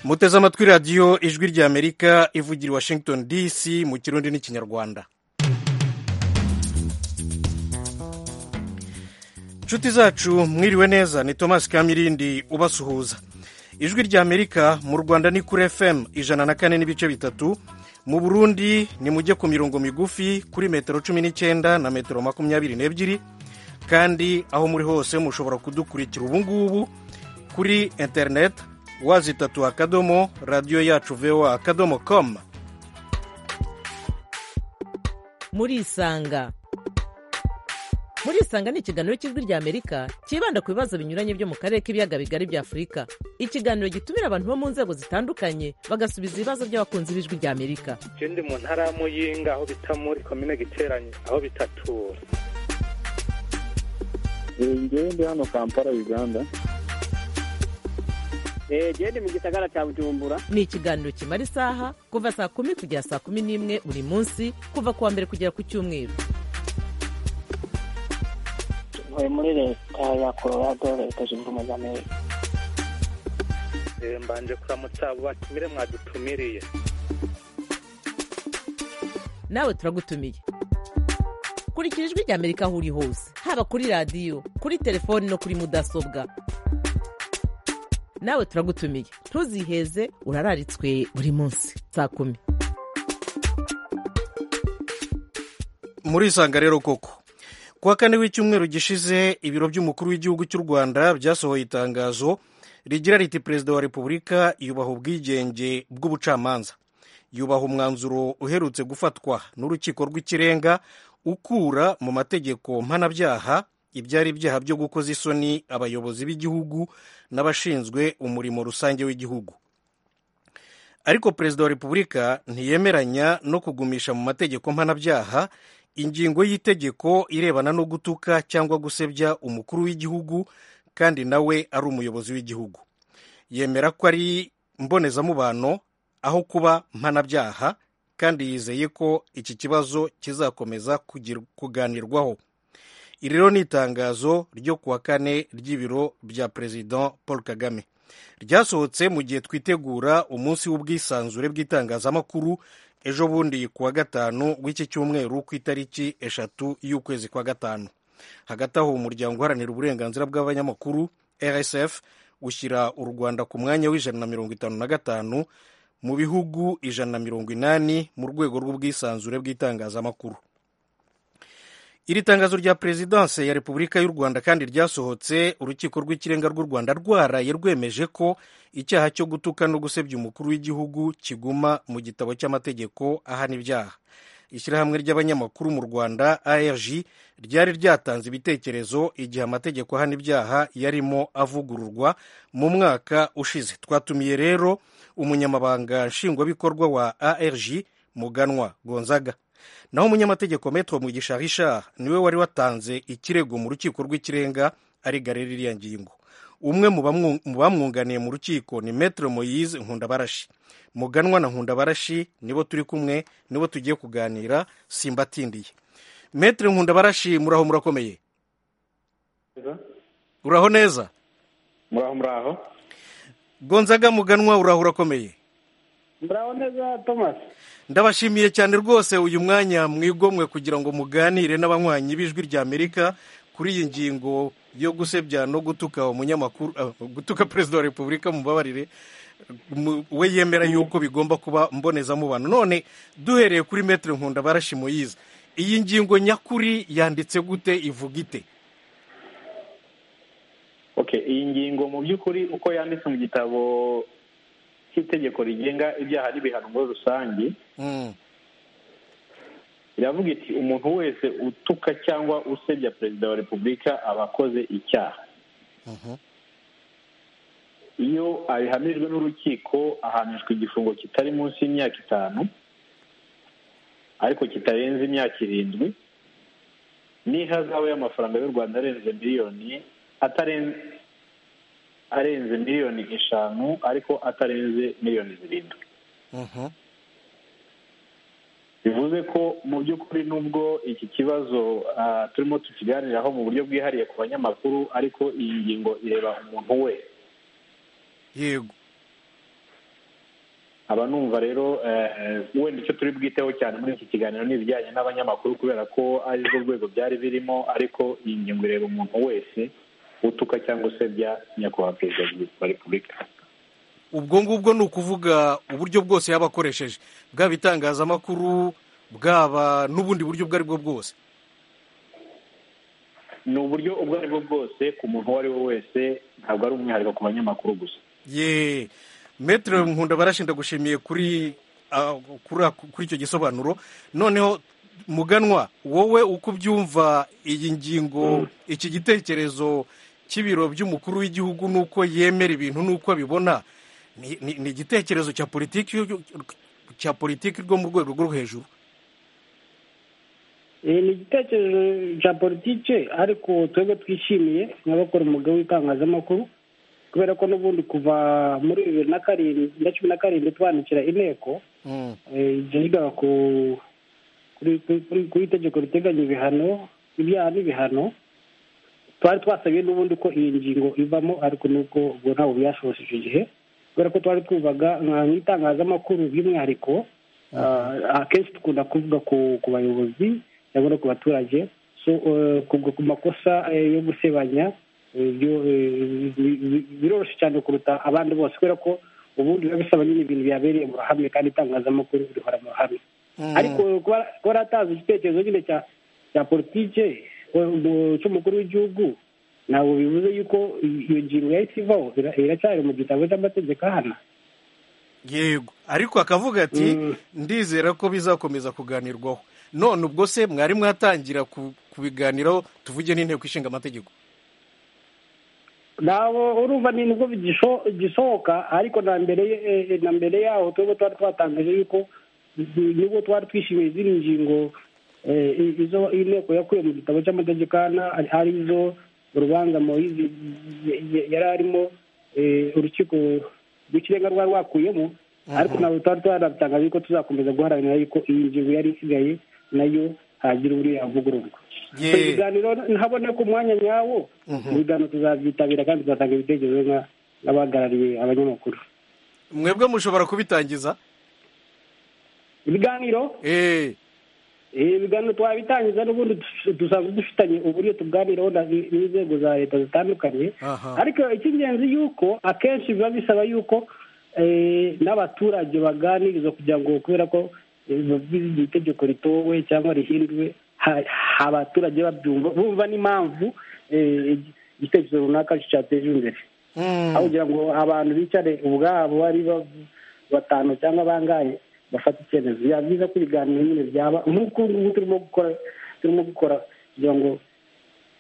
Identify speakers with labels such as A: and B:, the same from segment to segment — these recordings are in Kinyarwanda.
A: muteze amatwi radiyo ijwi ry'amerika ivugira i washington dc mu kirundi n'ikinyarwanda inshuti zacu mwiriwe neza ni thomas kamirindi ubasuhuza ijwi ry'amerika mu rwanda ni kuri fm ijana na kane n'ibice bitatu mu burundi ni mujye ku mirongo migufi kuri metero cumi n'icyenda na metero makumyabiri n'ebyiri kandi aho muri hose mushobora kudukurikira ubu ngubu kuri interineti wazitatu akadomo radiyo yacu vewa akadomo komu
B: murisanga murisanga ni ikiganiro cy'ijwi ry'amerika cyibanda ku bibazo binyuranye byo mu karere k'ibiyaga bigari bya afurika ikiganiro gitumira abantu bo mu nzego zitandukanye bagasubiza ibibazo by'abakunzi b'ijwi ry'amerika
C: je ndi mu ntara ya muyinga aho bita muri komine giteranye aho bitatura
D: ngewe ndi hano kampala uganda
E: genda mu gisagara cya bujumbura
B: ni ikiganiro kimara isaha kuva saa kumi kugera saa kumi n'imwe buri munsi kuva ku wa mbere kugera ku cyumweru
F: ntuye muri leta ya colorado leta zunze ubumwe z'amerika
C: Eh, mbanje kuramutsa abo batumire mwadutumiriye
B: nawe turagutumiye kurikira ijwi ry'amerika aho uri hose haba kuri radiyo kuri telefoni no kuri mudasobwa nawe turagutumiye ntuziheze urararitswe buri munsi saa kumi
A: murisanga rero koko ku wa kane w'icyumweru gishize ibiro by'umukuru w'igihugu cy'u rwanda byasohoye itangazo rigira riti perezida wa repubulika yubaha ubwigenge bw'ubucamanza yubaha umwanzuro uherutse gufatwa n'urukiko rw'ikirenga ukura mu mategeko mpanabyaha ibyari ibyaha byo gukoza isoni abayobozi b'igihugu n'abashinzwe umurimo rusange w'igihugu ariko perezida wa repubulika ntiyemeranya no kugumisha mu mategeko mpanabyaha ingingo y'itegeko irebana no gutuka cyangwa gusebya umukuru w'igihugu kandi nawe ari umuyobozi w'igihugu yemera ko ari mbonezamubano aho kuba mpanabyaha kandi yizeye ko iki kibazo kizakomeza kugir- kuganirwaho iri rero ni itangazo ryo ku wa kane ry'ibiro bya perezida paul kagame ryasohotse mu gihe twitegura umunsi w'ubwisanzure bw'itangazamakuru ejo bundi ku wa gatanu w'iki cyumweru ku itariki eshatu y'ukwezi kwa gatanu hagati aho umuryango uharanira uburenganzira bw'abanyamakuru rsf ushyira u rwanda ku mwanya w'ijana na mirongo itanu na gatanu mu bihugu ijana na mirongo inani mu rwego rw'ubwisanzure bw'itangazamakuru iri tangazo rya perezidanse ya repubulika y'u rwanda kandi ryasohotse urukiko rw'ikirenga rw'u rwanda rwaraye rwemeje ko icyaha cyo gutuka no gusebya umukuru w'igihugu kiguma mu gitabo cy'amategeko ahana ibyaha ishyirahamwe ry'abanyamakuru mu rwanda arg ryari ryatanze ibitekerezo igihe amategeko ahana ibyaha yarimo avugururwa mu mwaka ushize twatumiye rero umunyamabanga nshingwabikorwa wa arg muganwa gonzaga naho umunyamategeko metro mugisha richard niwe wari watanze ikirego mu rukiko rw'ikirenga arigarira iriya ngingo umwe mu bamwu- mu bamwunganiye mu rukiko ni metro moyize nkundabarashi muganwa na nkundabarashi nibo turi kumwe nibo tugiye kuganira simbatindiye metro nkundabarashi muraho murakomeye uraho neza
D: muraho muraho
A: gonzaga muganwa uraho urakomeye
E: muraho neza thomas
A: ndabashimiye cyane rwose uyu mwanya mwigomwe kugira ngo muganire n'abanywanyi b'ijwi rya amerika kuri iyi ngingo yo gusebya no gutuka umunyamakuru ah, gutuka perezida wa repubulika mubabarire mu- we yemera yuko bigomba kuba mbonezamubano none duhereye kuri metere nkunda barashimoyize iyi ngingo nyakuri yanditse gute ivuga ite
D: okay iyi ngingo mu by'ukuri uko yanditse mu gitabo cy'itegeko rigenga ibyaha n'ibihano muri rusange
A: Mm,
D: iravuga iti umuntu wese utuka cyangwa usebya perezida wa repubulika aba akoze icyaha iyo abihamirijwe n'urukiko ahanishwa igifungo kitari munsi y'imyaka itanu ariko kitarenze imyaka irindwi n'ihazabu y'amafaranga y'u rwanda arenze miliyoni ataren- arenze miliyoni eshanu ariko atarenze miliyoni zirindwi
A: mhm,
D: bivuze ko mu by'ukuri nubwo iki kibazo ah, turimo tukiganiraho mu buryo bwihariye ku banyamakuru ariko iyi ngingo ireba umuntu we
A: yego
D: aba numva rero eh, eh, wenda icyo turi bwiteho cyane muri iki kiganiro ni ibijyanye n'abanyamakuru kubera ko ari rwo rwego byari birimo ariko iyi ngingo ireba umuntu wese utuka cyangwa se bya nyakubahwa perezida wa repubulika
A: ubwo ngubwo ni ukuvuga uburyo bwose yaba akoresheje bwaba itangazamakuru bwaba n'ubundi buryo ubwo ari bwo bwose
D: ni uburyo ubwo ari bwo bwose ku muntu uwo ari we wese ntabwo ari umwihariko ku banyamakuru gusa
A: ye metero nkunda barashinda gushimiye kuri ah, kuri ako- kuri icyo gisobanuro noneho muganwa wowe uko ubyumva iyi ngingo iki gitekerezo cy'ibiro by'umukuru w'igihugu n'uko yemera ibintu n'uko abibona ni- ni ni igitekerezo cya politiki yo- cya politiki rwo mu rwego rwo hejuru
E: Eh, ni igitekerezo cya politike ariko twebwe twishimiye nk'abakora umwuga w'itangazamakuru kubera ko n'ubundi kuva muri bibiri na karindwi na cumi na karindwi twandikira inteko
A: Mm.
E: eh, ryigaga ku kuri- kuri- kuri- ku itegeko riteganya ibihano ibyaha n'ibihano twari twasabiye n'ubundi ko iyi ngingo ivamo ariko nuko ubwo ntabwo byashoboje icyo gihe kubera ko twari twubaga nka- nk'itangazamakuru by'umwihariko ah, akenshi dukunda kuvuga ku ku bayobozi cyangwa no ku baturage so eh, kuvuga ku makosa eh, yo gusebanya eh, byo- eh, bi- bi- biroroshye cyane kuruta abandi bose kubera ko ubundi biba bisaba nyine ibintu byabereye mu ruhame kandi itangazamakuru rihora mu ruhame
A: Mm.
E: ariko kuba kuba yaratanze igitekerezo nyine cya cya politike mu- cy'umukuru w'igihugu ntabwo bivuze yuko iyo ngingo yahise ivaho ira- iracyari mu gitabo cy'amategeko ahana
A: yego ariko akavuga ati
E: Mm.
A: ndizera ko bizakomeza kuganirwaho none ubwo se mwari mwatangira ku- kubiganiraho tuvuge n'inteko ishinga amategeko
E: ntabwo urumva ni nibwo bigisho- gisohoka ariko na mbere eh, eh, na mbere yaho twebwe twari twatangaje yuko ni- nibwo twari twishimiye izindi ngingo eh, izo inteko yakuye mu gitabo cy'amategeko ahana ari- ari zo urubanza moyizi y- y- yari arimo eh, urukiko rw'ikirenga rwari rwakuyemo ariko ntabwo twari twanatangaje yuko tuzakomeza guharanira yuko iyi ngingo yari isigaye nayo hagira uburyo yavugururwa
A: Ye.
E: So, ibiganiro ntabona ko umwanya nyawo
A: Mhm.
E: ibiganiro tuzabyitabira kandi tuzatanga ibitekerezo nka- n'abahagarariye abanyamakuru
A: mwebwe mushobora kubitangiza
E: ibiganiro
A: Eh,
E: eh, ibiganiro twabitangiza n'ubundi dus- dusanzwe dufitanye uburyo tuganiraho na- n'inzego za leta zitandukanye
A: aha
E: ariko icy'ingenzi yuko akenshi biba bisaba yuko eh, n'abaturage baganirizwa kugira ngo kubera ko eh, biba iri itegeko ritowe cyangwa rihinduwe ha- abaturage babyumva bumva n'impamvu eh, igitekerezo runaka cyateje imbere
A: Mm.
E: aho kugira ngo abantu bicare ubwabo ari ba- batanu cyangwa bangaye bafate icyemezo biba byiza ko ibiganiro nyine byaba nk'uko ubu ngubu turimo gukora turimo gukora kugira ngo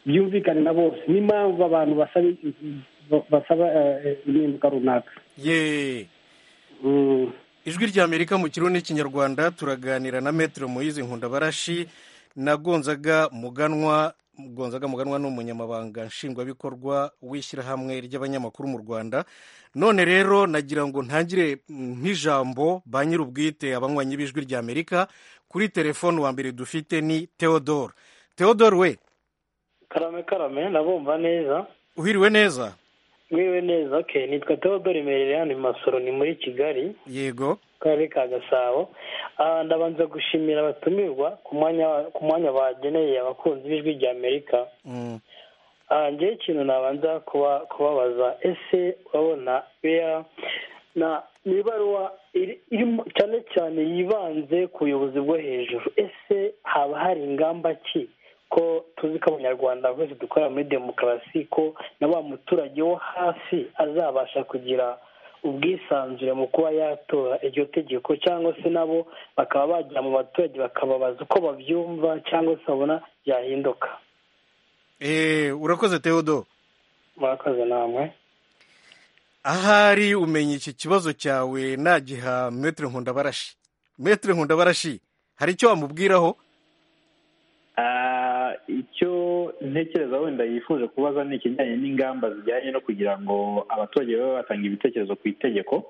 E: byumvikane na bose n'impamvu abantu basaba ba- basaba eh, impinduka runaka
A: ye
E: Mm.
A: ijwi ry'amerika mu kirundi n'ikinyarwanda turaganira na metero moyizi nkundabarashi na gonzaga muganwa gonzaga muganwa ni umunyamabanga nshingwabikorwa w'ishyirahamwe ry'abanyamakuru mu rwanda none rero nagira ngo ntangire mm, nk'ijambo ba nyir'ubwite abanywanyi b'ijwi ry'amerika kuri telefone wa mbere dufite ni theodore theodore we
E: karame karame nabumva neza
A: uhiriwe neza
E: mwiwe neza ke nitwa teodori merereyani masoro ni muri kigali
A: yego
E: karere ka gasabo Ah, ndabanza gushimira abatumirwa ku mwanya ku mwanya bageneye abakunzi b'ijwi rya amerika
A: Mm.
E: Ah, njyewe ikintu nabanza kuba kubabaza ese urabona bea na ni ibaruwa iri- irimo cyane cyane yibanze ku buyobozi bwo hejuru ese haba hari ingamba ki ko tuzi ko abanyarwanda bose dukorera muri demokarasi ko na wa muturage wo hasi azabasha kugira ubwisanzure mu kuba yatora iryo tegeko cyangwa se nabo bakaba bajya mu baturage bakababaza uko babyumva cyangwa se babona byahinduka
A: Eh, urakoze theodore
E: murakoze namwe
A: ahari umenya iki kibazo cyawe nagiha metero nkundabarashi metero nkundabarashi hari icyo wamubwiraho
D: Ah, icyo ntekereza wenda yifuje kubaza ni ikijyanye n'ingamba zijyanye no kugira ngo abaturage babe batanga ibitekerezo ku itegeko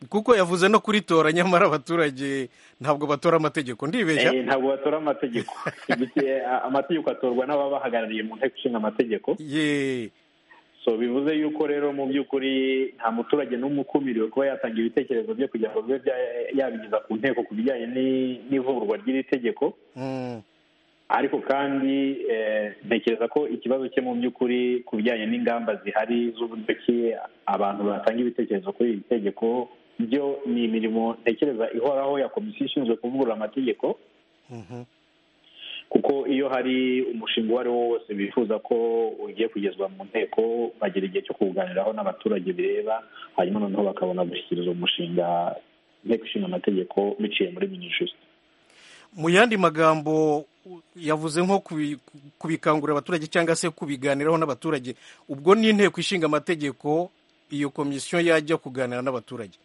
A: kuko yavuze no kuritora nyamara abaturage ntabwo batora amategeko ndibeshya
D: Eh, ntabwo batora amategeko Igiti- eh, amategeko atorwa n'ababahagarariye mu nteko ishinga amategeko
A: ye
D: so bivuze yuko rero mu by'ukuri nta muturage n'umwe ukumiriwe kuba yatanga ibitekerezo bye kugira ngo bibe bya- yabigeza ku nteko ku bijyanye ni- n'ivugurwa ry'iri tegeko
A: Mm.
D: ariko kandi eh, ntekereza ko ikibazo cye mu by'ukuri ku bijyanye n'ingamba zihari z'uburyo ki abantu batanga ibitekerezo kuri iri tegeko byo ni imirimo ntekereza ihoraho ya komisiyo ishinzwe kuvugurura amategeko
A: Mhm.
D: kuko iyo hari umushinga uwo ari wo wose bifuza ko ugiye kugezwa mu nteko bagira igihe cyo kuwuganiraho n'abaturage bireba hanyuma noneho bakabona gushyikiriza umushinga inteko ishinga amategeko biciye muri minisitiri
A: mu yandi magambo u- yavuze nko kubi- kubikangurira abaturage cyangwa se kubiganiraho n'abaturage ubwo ni inteko ishinga amategeko iyo komisiyo yajya kuganira n'abaturage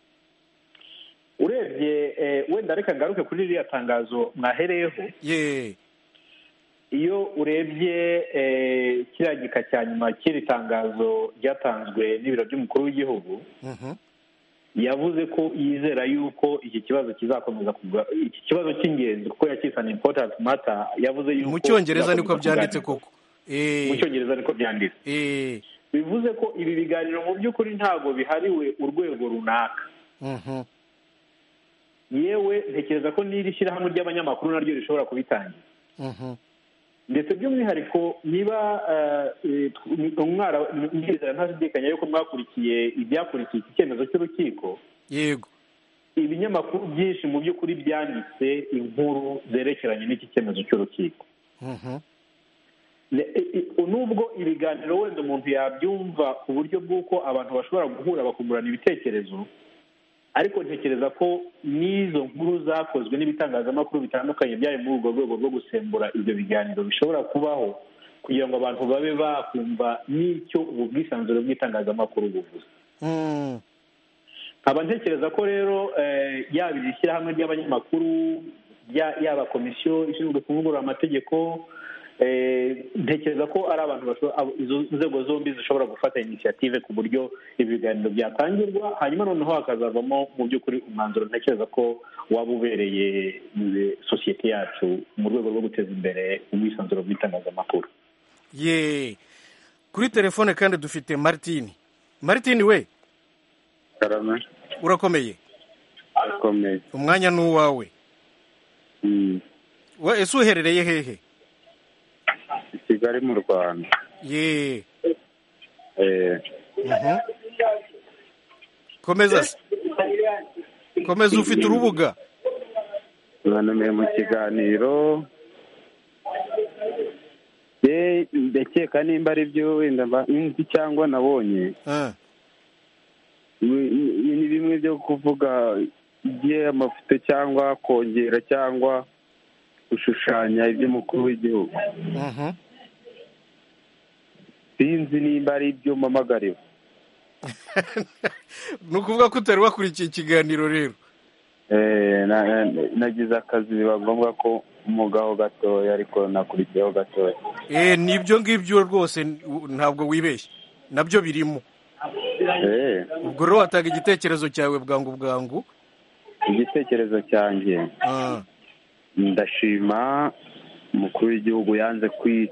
D: urebye eh, wenda reka ngaruke kuri ririya tangazo mwahereyeho
A: ye
D: iyo urebye eh, kiriya gika cya nyuma cy'iri tangazo ryatanzwe n'ibiro by'umukuru w'igihugu
A: Mhm.
D: yavuze ko yizera yuko iki kibazo kizakomeza kuga- iki kibazo cy'ingenzi kuko yakise an important matter yavuze yuko
A: mu cyongereza niko
D: kizakomeza
A: byanditse
D: kuganirwa.
A: koko
D: mu
A: Eh,
D: cyongereza niko byanditse
A: eh,
D: bivuze ko ibi biganiro mu by'ukuri ntabwo bihariwe urwego runaka
A: mhm.
D: yewe ntekereza ko n'iri shyirahamwe ry'abanyamakuru naryo rishobora kubitangira
A: Mhm.
D: ndetse by'umwihariko niba eh, eh, umwara mwizera ntashidikanya yuko mwakurikiye ibyakurikiye iki cyemezo cy'urukiko
A: yego
D: ibinyamakuru byinshi mu by'ukuri byanditse inkuru zerekeranye n'iki cyemezo cy'urukiko
A: Mhm.
D: Ne- i- i- nubwo ibiganiro wenda umuntu yabyumva ku buryo bw'uko abantu bashobora guhura bakungurana ibitekerezo ariko ntekereza ko n'izo nkuru zakozwe n'ibitangazamakuru bitandukanye byari muri urwo rwego rwo gusembura ibyo biganiro bishobora kubaho kugira ngo abantu babe bakumva n'icyo ubu bwisanzure bw'itangazamakuru buvuze
A: Mm.
D: nkaba ntekereza ko rero eh, yaba iri shyirahamwe ry'abanyamakuru ya- yaba komisiyo ishinzwe kuvugurura amategeko eh, ntekereza ko ari abantu basho- abo- izo nzego zombi zishobora gufata inisiyative ku buryo ibiganiro byatangirwa hanyuma noneho hakazavamo mu by'ukuri umwanzuro ntekereza ko waba ubereye eh, sosiyete yacu mu rwego rwo guteza imbere ubwisanzure bw'itangazamakuru
A: ye kuri telefone kandi dufite martini martini we
G: karame
A: urakomeye
G: akomeye
A: umwanya ni uwawe
G: Mm.
A: we ese uherereye hehe
G: i kigali mu rwanda
A: ye
G: Eh,
A: Mhm. komeza se komeza ufite urubuga
G: bantumiye mu kiganiro ye ndakeka nimba ari byo wenda mba- nzi cyangwa nabonye
A: Ah,
G: ni- ni- ni bimwe byo kuvuga igihe amafoto cyangwa kongera cyangwa gushushanya iby'umukuru w'igihugu
A: mhm.
G: sinzi nimba ari ibyo mpamagariwe
A: ni ukuvuga ko utari wakurikiye ikiganiro rero
G: Eh, na- na- nagize akazi biba ngombwa ko umugaho gatoya ariko nakurikiyeho gatoya
A: Eh, ni ibyo ngibyo rwose n- u- ntabwo wibeshye nabyo birimo
G: Eh,
A: ubwo rero watanga igitekerezo cyawe bwangu bwangu
G: igitekerezo cyanjye
A: Ah,
G: ndashima umukuru w'igihugu yanze kwi-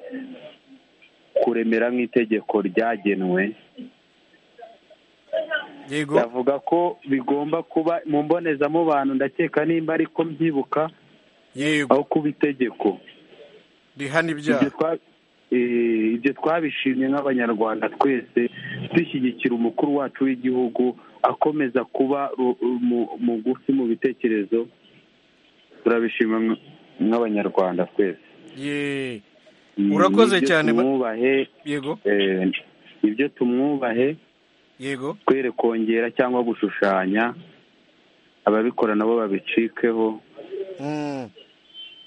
G: kuremera nk'itegeko ryagenwe
A: yego
G: yavuga ko bigomba kuba mu mbonezamubano ndakeka nimba ariko mbyibuka
A: yego
G: aho kuba itegeko
A: rihana
G: ibyo
A: ibyaha
G: twa- eh, ibyo twabishimye nk'abanyarwanda twese dushyigikira umukuru wacu w'igihugu akomeza kuba ru- mu- mugufi mu bitekerezo turabishima nk- nk'abanyarwanda twese
A: ye
G: Mm,
A: Urakoze
G: nibyo
A: cyane, ba-
G: tumwubahe
A: yego
G: eh, ibyo tumwubahe
A: yego
G: twere kongera cyangwa gushushanya ababikora nabo babicikeho
A: Mm,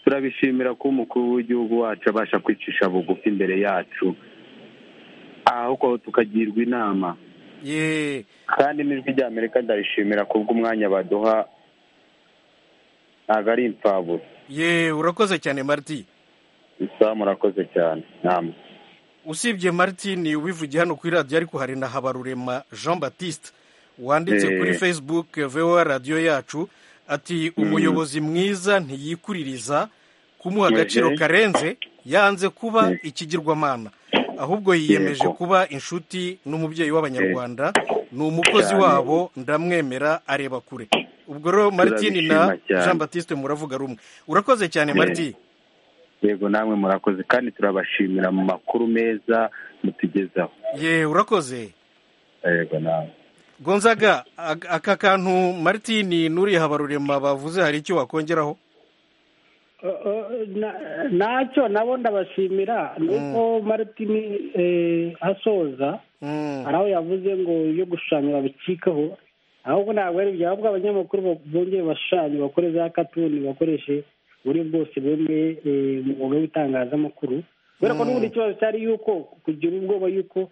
G: turabishimira ko umukuru w'igihugu wacu abasha kwicisha bugufi imbere yacu ahubwo tukagirwa inama
A: ye
G: kandi n'ijwi rya amerika ndarishimira kubw'umwanya baduha ntabwo ari imfabura
A: ye urakoze cyane marti
G: isaha murakoze cyane nama
A: usibye martini wivugiye hano kuri radiyo ariko hari na habarurema jean batiste wanditse
G: Eh.
A: kuri facebook voa radiyo yacu ati umuyobozi mwiza ntiyikuririza kumuha agaciro
G: Mhm.
A: karenze yanze kuba
G: Mhm.
A: ikigirwamana ahubwo yiyemeje kuba inshuti n'umubyeyi w'abanyarwanda ni umukozi wabo ndamwemera areba kure ubwo rero martine na
G: Turabishima cyane.
A: jean batiste muravuga rumwe urakoze cyane
G: Yego.
A: martine
G: yego namwe murakoze kandi turabashimira mu makuru meza mutugezaho
A: ye urakoze
G: yego nawe
A: gonzaga ag- aka kantu martine n'uriya habarurema bavuze hari icyo wakongeraho
E: Na- nacyo nabo ndabashimira nuko maritini eh, asoza
A: Mm.
E: hari aho yavuze ngo ibyo gushushanya babicikaho ahubwo ntabwo ari ibyo ahubwo abanyamakuru bo- bongeye bashushanye bakore za katuni bakoreshe uburyo bwose bemeye eh, mu mwuga w'itangazamakuru kubera ko n'ubundi ikibazo cyari yuko kugira ubwoba yuko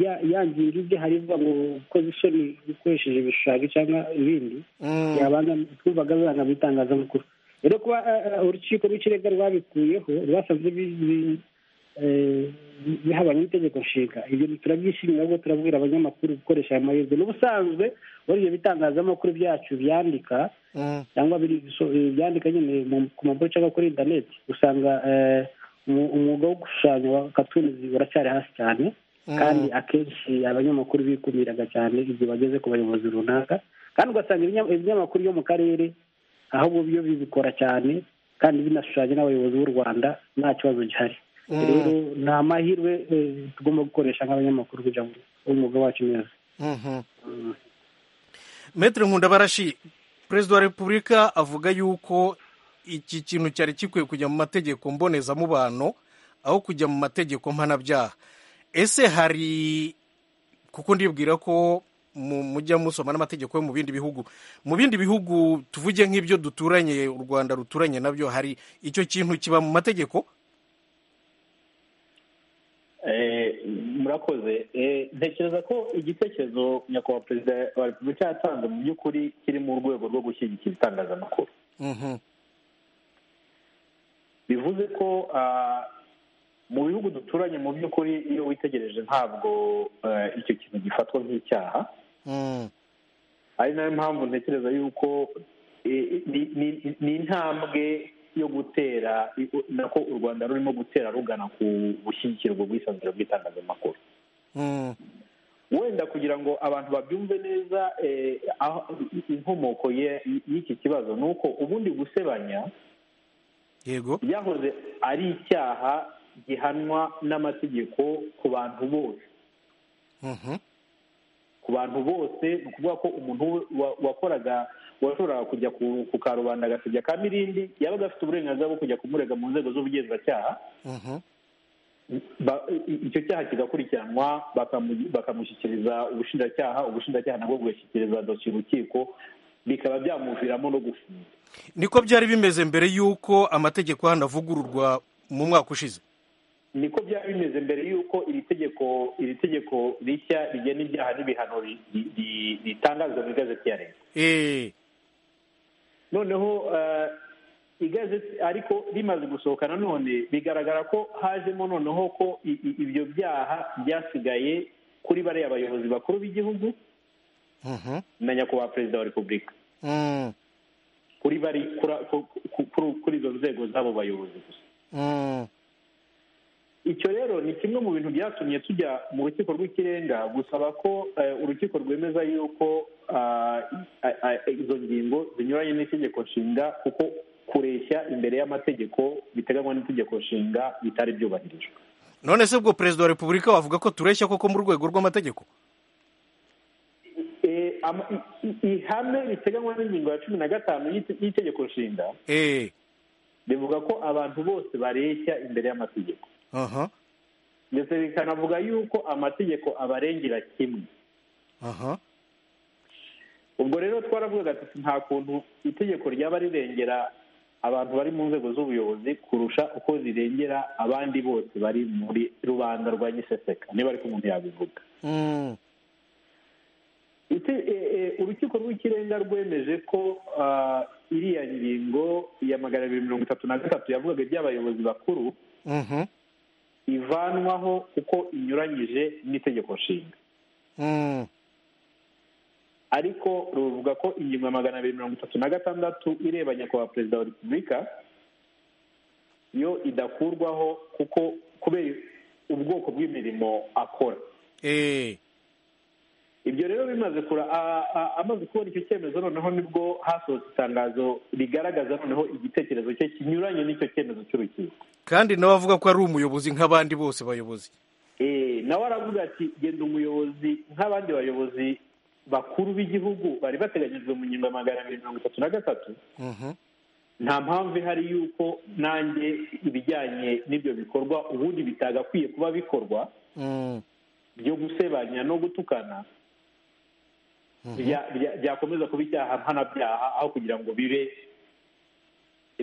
E: ya- ya ngingo ibye hari ivuga ngo ukoze isoni ukoresheje ibishushanyo cyangwa ibindi
A: Mm.
E: yabanza twumvaga bibanga mu itangazamakuru rero kuba eh, eh, urukiko rw'ikirenga rwabikuyeho rwasanze bi- bi- eh, bi- bihabanye n'itegeko nshinga ibyo turabyishimira ahubwo turabwira abanyamakuru gukoresha aya mahirwe n'ubusanzwe muri ibyo bitangazamakuru byacu byandika
A: Mm.
E: cyangwa biri- so- eh, byandika nyine mu- ku maburo cyangwa kuri interineti usanga eh, umu- umwuga wo gushushanya wa katunizi uracyari hasi cyane
A: Mm.
E: kandi akenshi abanyamakuru bikumiraga cyane igihe bageze ku bayobozi runaka kandi ugasanga ibinya- ibinyamakuru byo mu karere ahubwo byo bibikora cyane kandi binashushanya n'abayobozi b'u rwanda nta kibazo gihari
A: Mm.
E: rero ni amahirwe eh, tugomba gukoresha nk'abanyamakuru kugira ngo umwuga wacu neza
A: Mhm. Maître Nkundabarashi Perezida wa Repubulika avuga yuko iki kintu cyari gikwiye kujya mu mategeko mbonezamubano aho kujya mu mategeko mpanabyaha ese hari kuko ndibwira ko mu- mujya musoma n'amategeko yo mu bindi bihugu mu bindi bihugu tuvuge nk'ibyo duturanye u rwanda ruturanye nabyo hari icyo kintu kiba mu mategeko
D: Eh, murakoze Eh, ntekereza ko igitekerezo nyakubahwa perezida wa repubulika yatanze mu by'ukuri kiri mu rwego rwo gushyigikira itangazamakuru
A: Mhm.
D: bivuze ko ah, mu bihugu duturanye mu by'ukuri iyo witegereje ntabwo eh, icyo kintu gifatwa nk'icyaha
A: Mm.
D: ari nayo mpamvu ntekereza yuko eh, ni- ni- ni intambwe yo gutera nako u rwanda rurimo gutera rugana ku gushyigikira ubwo bwisanzure bw'itangazamakuru
A: Mm.
D: wenda kugira ngo abantu babyumve neza eh, aho- inkomoko ye- y'iki kibazo ni uko ubundi gusebanya
A: yego
D: byahoze ari icyaha gihanwa n'amategeko ku bantu bose
A: Mhm.
D: ku bantu bose ni ukuvuga ko umuntu wa- wakoraga washoboraga kujya ku- ku karubanda agasebya ka mirindi yabaga afite uburenganzira bwo kujya kumurega mu nzego z'ubugenzacyaha
A: Mhm.
D: ba- i- icyo cyaha kigakurikiranwa bakamu- bakamushyikiriza ubushinjacyaha ubushinjacyaha nabwo bugashyikiriza dosiye urukiko bikaba byamuviramo no gufunga
A: niko byari bimeze mbere y'uko amategeko hano avugururwa mu mwaka ushize
D: niko byari bimeze mbere y'uko iri tegeko iri tegeko rishya rigena ibyaha n'ibihano ri- ri- ri- ritangazwa mu igazeti ya leta
A: Eh,
D: noneho eh, igazeti ariko rimaze gusohoka nanone bigaragara ko hajemo noneho ko i- i- ibyo byaha byasigaye kuri bariya bayobozi bakuru b'igihugu
A: mhm,
D: na nyakubahwa perezida wa repubulika
A: mm,
D: kuri bari kura- ku- ku- kuri kuri izo nzego z'abo bayobozi gusa
A: mm,
D: icyo rero ni kimwe mu bintu byatumye tujya mu rukiko rw'ikirenga gusaba ko eh, urukiko rwemeza yuko ah, ah, ah, izo ngingo zinyuranye n'itegeko nshinga kuko kureshya imbere y'amategeko biteganywa n'itegeko nshinga bitari byubahirijwe
A: none se ubwo perezida wa repubulika wavuga ko tureshya koko mu rwego rw'amategeko
D: Eh, ama- i- i- ihame riteganywa n'ingingo ya cumi na gatanu y'ite- y'itegeko nshinga
A: Eh,
D: rivuga ko abantu bose bareshya imbere y'amategeko
A: aha,
D: ndetse bikanavuga yuko amategeko abarengera kimwe
A: aha,
D: ubwo rero twaravugaga tuti nta kuntu itegeko ryaba rirengera abantu bari mu nzego z'ubuyobozi kurusha uko rirengera abandi bose bari muri rubanda rwa giseseka niba ariko umuntu yabivuga
A: mm,
D: Ite- e- e, urukiko rw'ikirenga rwemeje ko ah, iriya ngingo ya magana abiri mirongo itatu na gatatu yavugaga iby'abayobozi bakuru
A: mhm,
D: ivanwaho kuko inyuranyije n'itegeko nshinga
A: mm,
D: ariko ruvuga ko ingingo ya magana abiri mirongo itatu na gatandatu ireba nyakubahwa perezida wa repubulika yo idakurwaho kuko kubera ubwoko bw'imirimo akora
A: eh
D: ibyo rero bimaze kura a- a- amaze kubona icyo cyemezo noneho nibwo hasohotse itangazo rigaragaza noneho igitekerezo cye kinyuranye n'icyo cyemezo cy'urukiko
A: kandi nawe avuga ko ari umuyobozi nk'abandi bose bayobozi
D: Eh, nawe aravuga ati genda umuyobozi nk'abandi bayobozi bakuru b'igihugu bari bateganyijwe mu ngingo ya magana abiri mirongo itatu na gatatu
A: Mhm.
D: nta mpamvu ihari y'uko nanjye ibijyanye n'ibyo bikorwa ubundi bitagakwiye kuba bikorwa
A: Mm.
D: byo gusebanya no gutukana bya- bya- byakomeza kuba icyaha mpanabyaha aho kugira ngo bibe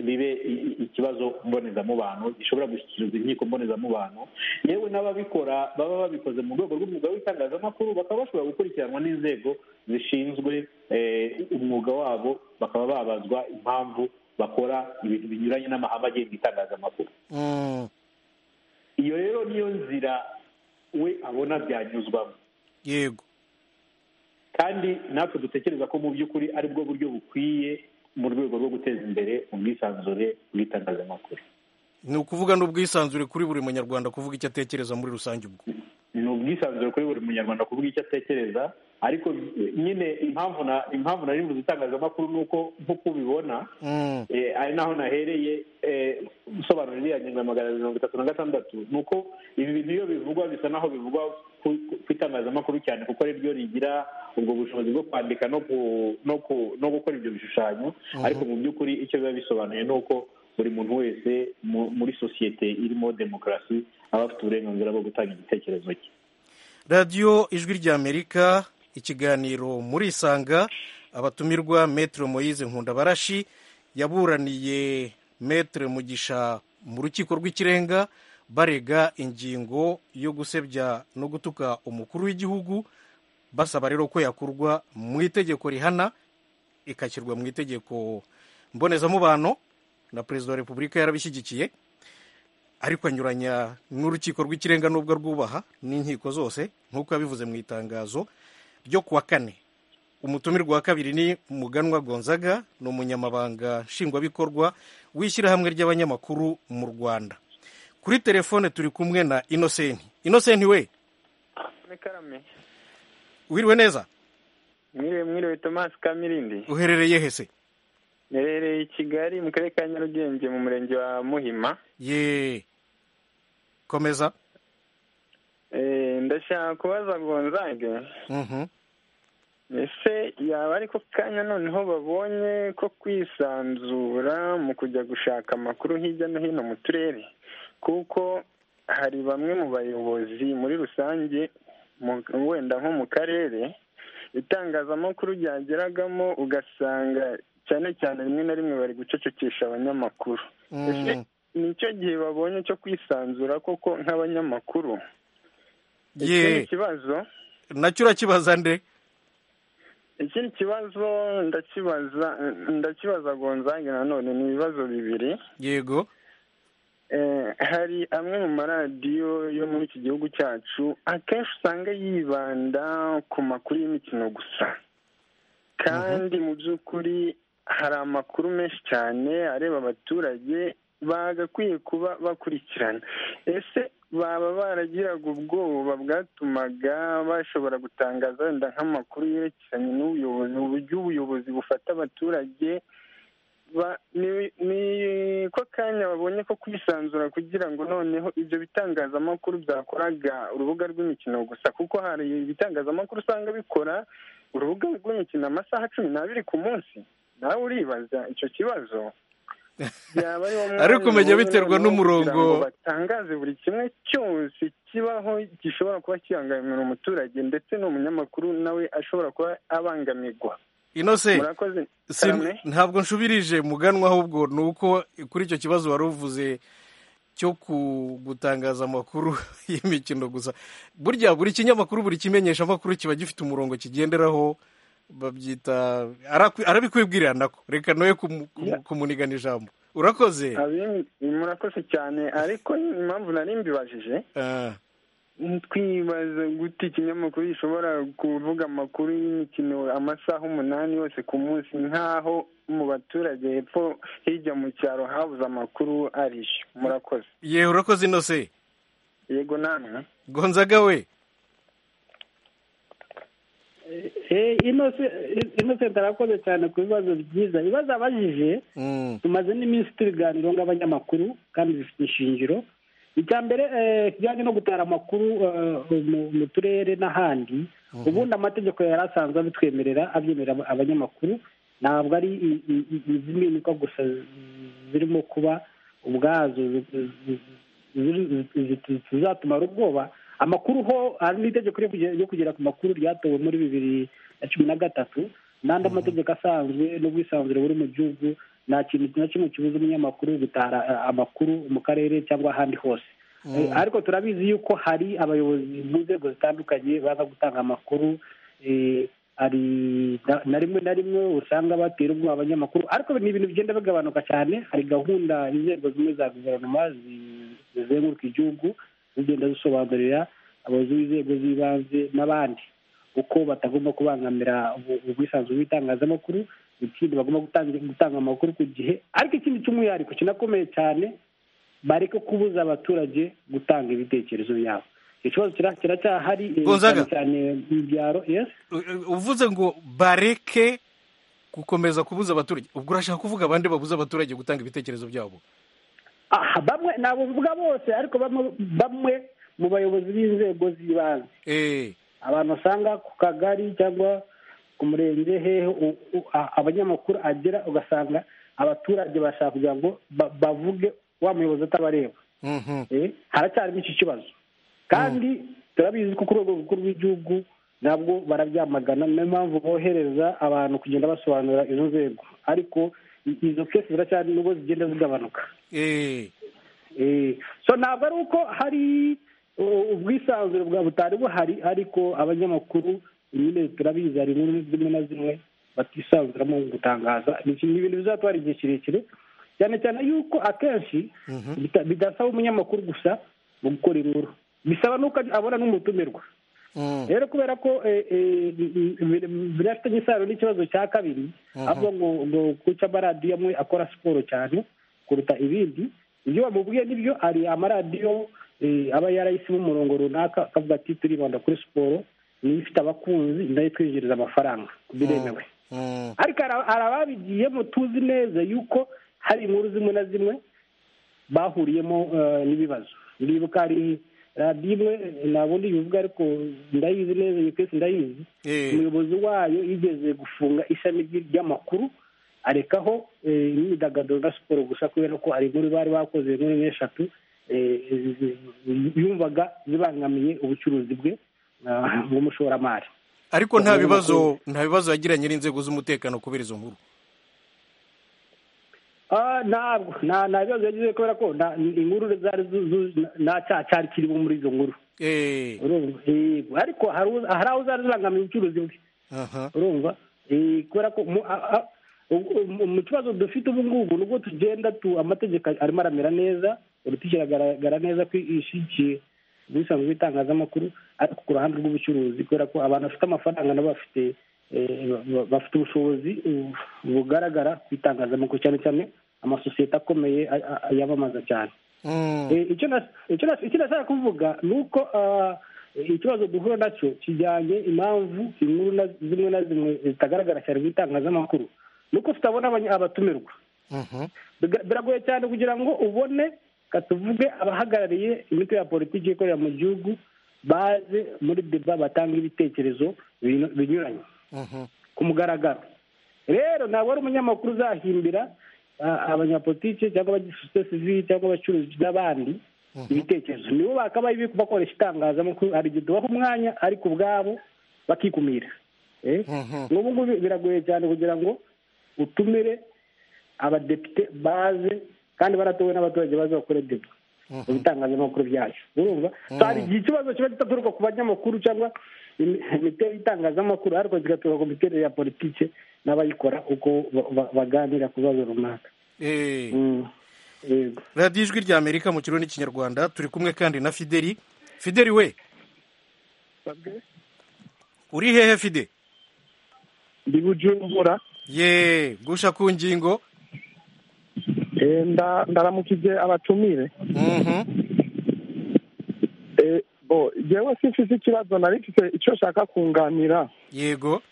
D: bibe i- i- ikibazo mbonezamubano gishobora gushyikirizwa inkiko mbonezamubano yewe n'ababikora baba babikoze mu rwego rw'umwuga w'itangazamakuru bakaba bashobora gukurikiranwa n'inzego zishinzwe eh, umwuga wabo bakaba babazwa impamvu bakora ibintu binyuranye n'amahame agenga itangazamakuru
A: Mm.
D: iyo rero niyo nzira we abona byanyuzwamo
A: yego
D: kandi natwe dutekereza ko mu by'ukuri ari bwo buryo bukwiye mu rwego rwo guteza imbere ubwisanzure bw'itangazamakuru
A: ni ukuvuga n'ubwisanzure kuri buri munyarwanda kuvuga icyo atekereza muri rusange ubwo
D: ni ubwisanzure kuri buri munyarwanda kuvuga icyo atekereza ariko nyine impamvu na impamvu nari mvuze itangazamakuru ni uko nk'uko ubibona
A: Mm.
D: eh, ari naho nahereye eh, nsobanura iriya ngingo ya magana abiri mirongo itatu na gatandatu ni uko ibi bintu iyo bivugwa bisa naho bivugwa ku- ku ku itangazamakuru cyane kuko ari ryo rigira ubwo bushobozi bwo kwandika no ku- no ku- no gukora ibyo bishushanyo ariko mu by'ukuri icyo biba bisobanuye ni uko buri muntu wese mu- muri sosiyete irimo demokarasi aba afite uburenganzira bwo gutanga igitekerezo cye
A: radiyo ijwi ry'amerika ikiganiro muri isanga abatumirwa metero moyize nkundabarashi yaburaniye metero mugisha mu rukiko rw'ikirenga barega ingingo yo gusebya no gutuka umukuru w'igihugu basaba rero ko yakurwa mu itegeko rihana ikashyirwa mu itegeko mbonezamubano na perezida wa repubulika yarabishyigikiye ariko anyuranya n'urukiko rw'ikirenga n'ubwo rwubaha n'inkiko zose nk'uko yabivuze mu itangazo ryo kuwa kane umutumirwa wa kabiri ni muganwa gonzaga ni umunyamabanga nshingwabikorwa w'ishyirahamwe ry'abanyamakuru mu rwanda kuri telefone turi kumwe na inosenti inosenti we
H: Nikarame.
A: wiriwe neza
H: Mwiriwe mwiriwe Thomas Kamirindi.
A: uherereye hese
H: Nerereye i Kigali mu karere ka Nyarugenge mu murenge wa Muhima.
A: ye komeza
H: Eh, ndashaka kubaza Gonzage.
A: Mhm.
H: Ese yaba ariko kanya noneho babonye ko kwisanzura mu kujya gushaka amakuru hirya no hino mu turere kuko hari bamwe mu bayobozi muri rusange mu- wenda nko mu karere itangazamakuru ryageragamo ugasanga cyane cyane rimwe na rimwe bari gucecekesha abanyamakuru ese
A: Mm.
H: nicyo gihe babonye cyo kwisanzura koko nk'abanyamakuru iki ni
A: ye
H: ikibazo
A: nacyo urakibaza nde
H: ikindi kibazo ndakibaza ndakibaza gonzange nanone ni ibibazo bibiri
A: yego
H: Eh, hari amwe mu maradiyo yo muri iki gihugu cyacu akenshi usanga yibanda ku makuru y'imikino gusa kandi mu by'ukuri hari amakuru menshi cyane areba abaturage bagakwiye kuba bakurikirana ese baba baragiraga ubwoba bwatumaga bashobora gutangaza wenda nk'amakuru yerekeranye n'ubuyobozi uburyo ubuyobozi bufata abaturage ba- ni ni ko kanya babonye ko kwisanzura kugira ngo noneho ibyo bitangazamakuru byakoraga urubuga rw'imikino gusa kuko hari ibitangazamakuru usanga bikora urubuga rw'imikino amasaha cumi n'abiri ku munsi nawe uribaza icyo kibazo byaba ari wo mwanya
A: Ariko umenya
H: babonye
A: biterwa
H: noneho
A: n'umurongo.
H: kugira ngo batangaze buri kimwe cyose kibaho gishobora kuba kibangamira umuturage ndetse n'umunyamakuru nawe ashobora kuba abangamirwa
A: inosenti
H: murakoze
A: Si-
H: Karame?
A: ntabwo nshubirije muganwa ahubwo ni uko kuri icyo kibazo wari uvuze cyo ku- gutangaza amakuru y'imikino gusa burya buri kinyamakuru buri kimenyesha amakuru kiba gifite umurongo kigenderaho babyita arakwi- arabikwibwirira nako reka nawe kumunigana ijambo urakoze
H: Abim- murakoze cyane ariko impamvu nari mbibajije
A: Ah,
H: twibaza gute ikinyamakuru gishobora kuvuga amakuru y'imikino amasaha umunani yose ku munsi nk'aho mu baturage hepfo hirya mu cyaro habuze amakuru ariyo murakoze
A: ye urakoze inose
H: yego namwe
A: gonzaga we
E: Eh, Innocent Innocent arakoze cyane ku bibazo byiza ibibazo abajije
A: Mm,
E: tumaze n'iminsi tubiganiro nk'abanyamakuru kandi bifite ishingiro icya mbere eh, kijyanye no gutara amakuru eh, mu- mu turere n'ahandi ubundi amategeko yari asanzwe abitwemerera abyemerera aba- abanyamakuru ntabwo ari i- i- i- izi mpinduka gusa zirimo kuba ubwazo zi- zi- zi- zi- zizatumara ubwoba amakuru ho hari n'itegeko ryo kugera- ryo kugera ku makuru ryatowe muri bibiri na cumi na gatatu n'andi amategeko asanzwe n'ubwisanzure buri mu gihugu nta kintu na kimwe kibuza umunyamakuru gutara eh, amakuru mu karere cyangwa ahandi hose Eh, ariko turabizi yuko hari abayobozi mu nzego zitandukanye baza gutanga amakuru eh, hari na- na rimwe na rimwe usanga batera ubwoba abanyamakuru ariko ni ibintu bigenda bigabanuka cyane hari gahunda inzego zimwe za guverinoma zi- zizenguruka igihugu zigenda zisobanurira abayobozi b'inzego z'ibanze n'abandi uko batagomba kubangamira ubu- ubwisanzure bw'itangazamakuru ikindi bagomba gutanga gutanga amakuru ku gihe ariko ikindi cy'umwihariko kinakomeye cyane bareke kubuza abaturage gutanga ibitekerezo byabo icyo kibazo kira- kiracyahari eh,
A: Gonzaga.
E: cyane cyane mu byaro yes
A: u- uvuze ngo bareke gukomeza kubuza abaturage ubwo urashaka kuvuga abandi babuza abaturage gutanga ibitekerezo byabo
E: aha bamwe ntabwo bivuga bose ariko bamwe bamwe mu bayobozi b'inzego z'ibanze
A: Eh,
E: abantu usanga ku kagari cyangwa ku murenge hehe u- u- a- abanyamakuru agera ugasanga abaturage bashaka kugira ngo ba- bavuge wa muyobozi atabareba
A: mhm,
E: Eh, haracyarimo iki kibazo kandi turabizi ko ku rwego rukuru rw'igihugu nabwo barabyamagana niyo mpamvu bohereza abantu kugenda basobanura izo nzego ariko i- izo kesi ziracyari nubwo zigenda zigabanuka
A: eh,
E: Eh, so ntabwo ari uko hari uh, ubwisanzure bwa butari buhari ariko abanyamakuru nyine turabizi hari inkuru zimwe na zimwe batisanzuramo mu gutangaza ni iki- ni ibintu bizatwara igihe kirekire cyane cyane yuko akenshi bita- bidasaba umunyamakuru gusa mu gukora inkuru bisaba n'uko abona n'umutumirwa
A: mm,
E: rero kubera ko eh, eh, bi- bi- binafitanye isano n'ikibazo cya kabiri avuga ngo ngo kuki amaradiyo amwe akora siporo cyane kuruta ibindi ibyo bamubwiye nibyo hari amaradiyo eh, aba yarahisemo umurongo runaka akavuga ati turibanda kuri siporo niyo ifite abakunzi nayo twinjiriza amafaranga biremewe
A: mm,
E: ariko hari- hari ababigiyemo tuzi neza yuko hari inkuru zimwe na zimwe bahuriyemo eh, n'ibibazo ndibuka hari radiyo imwe ntabwo ndibivuga ariko ndayizi neza iyo kesi ndayizi
A: eh,
E: umuyobozi wayo yigeze gufunga ishami ry- ry'amakuru arekaho eh, imyidagaduro na siporo gusa kubera ko hari inkuru bari bakoze inkuru n'eshatu eh, zi- zi- yumvaga zibangamiye ubucuruzi bwe ah, bw'umushoramari
A: ariko nta bibazo nta bibazo yagiranye n'inzego z'umutekano kubera izo nkuru
E: Ah, ntabwo nta nta bibazo yagize kubera ko nta- inkuru zari zu- zu- nta cyaha cyari kirimo muri izo nkuru
A: Eh,
E: urumva Yego, ariko hari uza- hari aho zari zibangamiye ubucuruzi bwe
A: aha,
E: urumva Eh, kubera ko mu- a- a- ubu- mu mu kibazo dufite ubu ngubu nubwo tugenda tu amategeko arimo aramera neza urutoki iragaragara neza ko ishigiye ubwisanzwe bw'itangazamakuru ariko ku ruhande rw'ubucuruzi kubera ko abantu bafite amafaranga nabo bafite eh, ba- ba- bafite ubushobozi uh, bugaragara ku itangazamakuru cyane cyane amasosiyete akomeye a- a- a- yamamaza cyane
A: mm,
E: Eh, icyo nas- icyo nas- icyo nashaka kuvuga ni uko ah, ikibazo duhura nacyo kijyanye impamvu inkuru na- zimwe na zimwe zitagaragara cyane mu itangazamakuru ni uko tutabona abanya- abatumirwa
A: mhm,
E: Biga- biragoye cyane kugira ngo ubone katuvuge abahagarariye imitwe ya politiki ikorera mu gihugu baze muri deba batanga ibitekerezo binu- binyuranye
A: mhm,
E: ku mugaragaro rero ntabwo ari umunyamakuru uzahimbira ah, abanyapolitike cyangwa abasosiyete sivili cyangwa abacuruzi n'abandi ibitekerezo nibo bakabaye biri bakoresha itangazamakuru hari igihe tubaha umwanya ariko ubwabo bakikumira Eh?
A: Mhm.
E: n'ubu ngubu biragoye cyane kugira ngo utumire abadepite baze kandi baratowe n'abaturage baze bakore deba mu bitangazamakuru byacu urumva So, hari igihe ikibazo kiba kitaturuka ku banyamakuru cyangwa imi- imiterere y'itangazamakuru ariko kigaturuka ku miterere ya politiki n'abayikora uko ba- ba- baganira ku bibazo runaka
A: eh.
E: Mm. yego
A: radiyo ijwi rya amerika mu kirundi n'ikinyarwanda turi kumwe kandi na fideli fideli we uri hehe fide
H: ndi bujumbura
A: ye gusha ku ngingo
H: ndaramukije abatumire
A: Mhm.
I: bo yewe simfise ikibazo nari mfise icyo nshaka kunganira
A: yego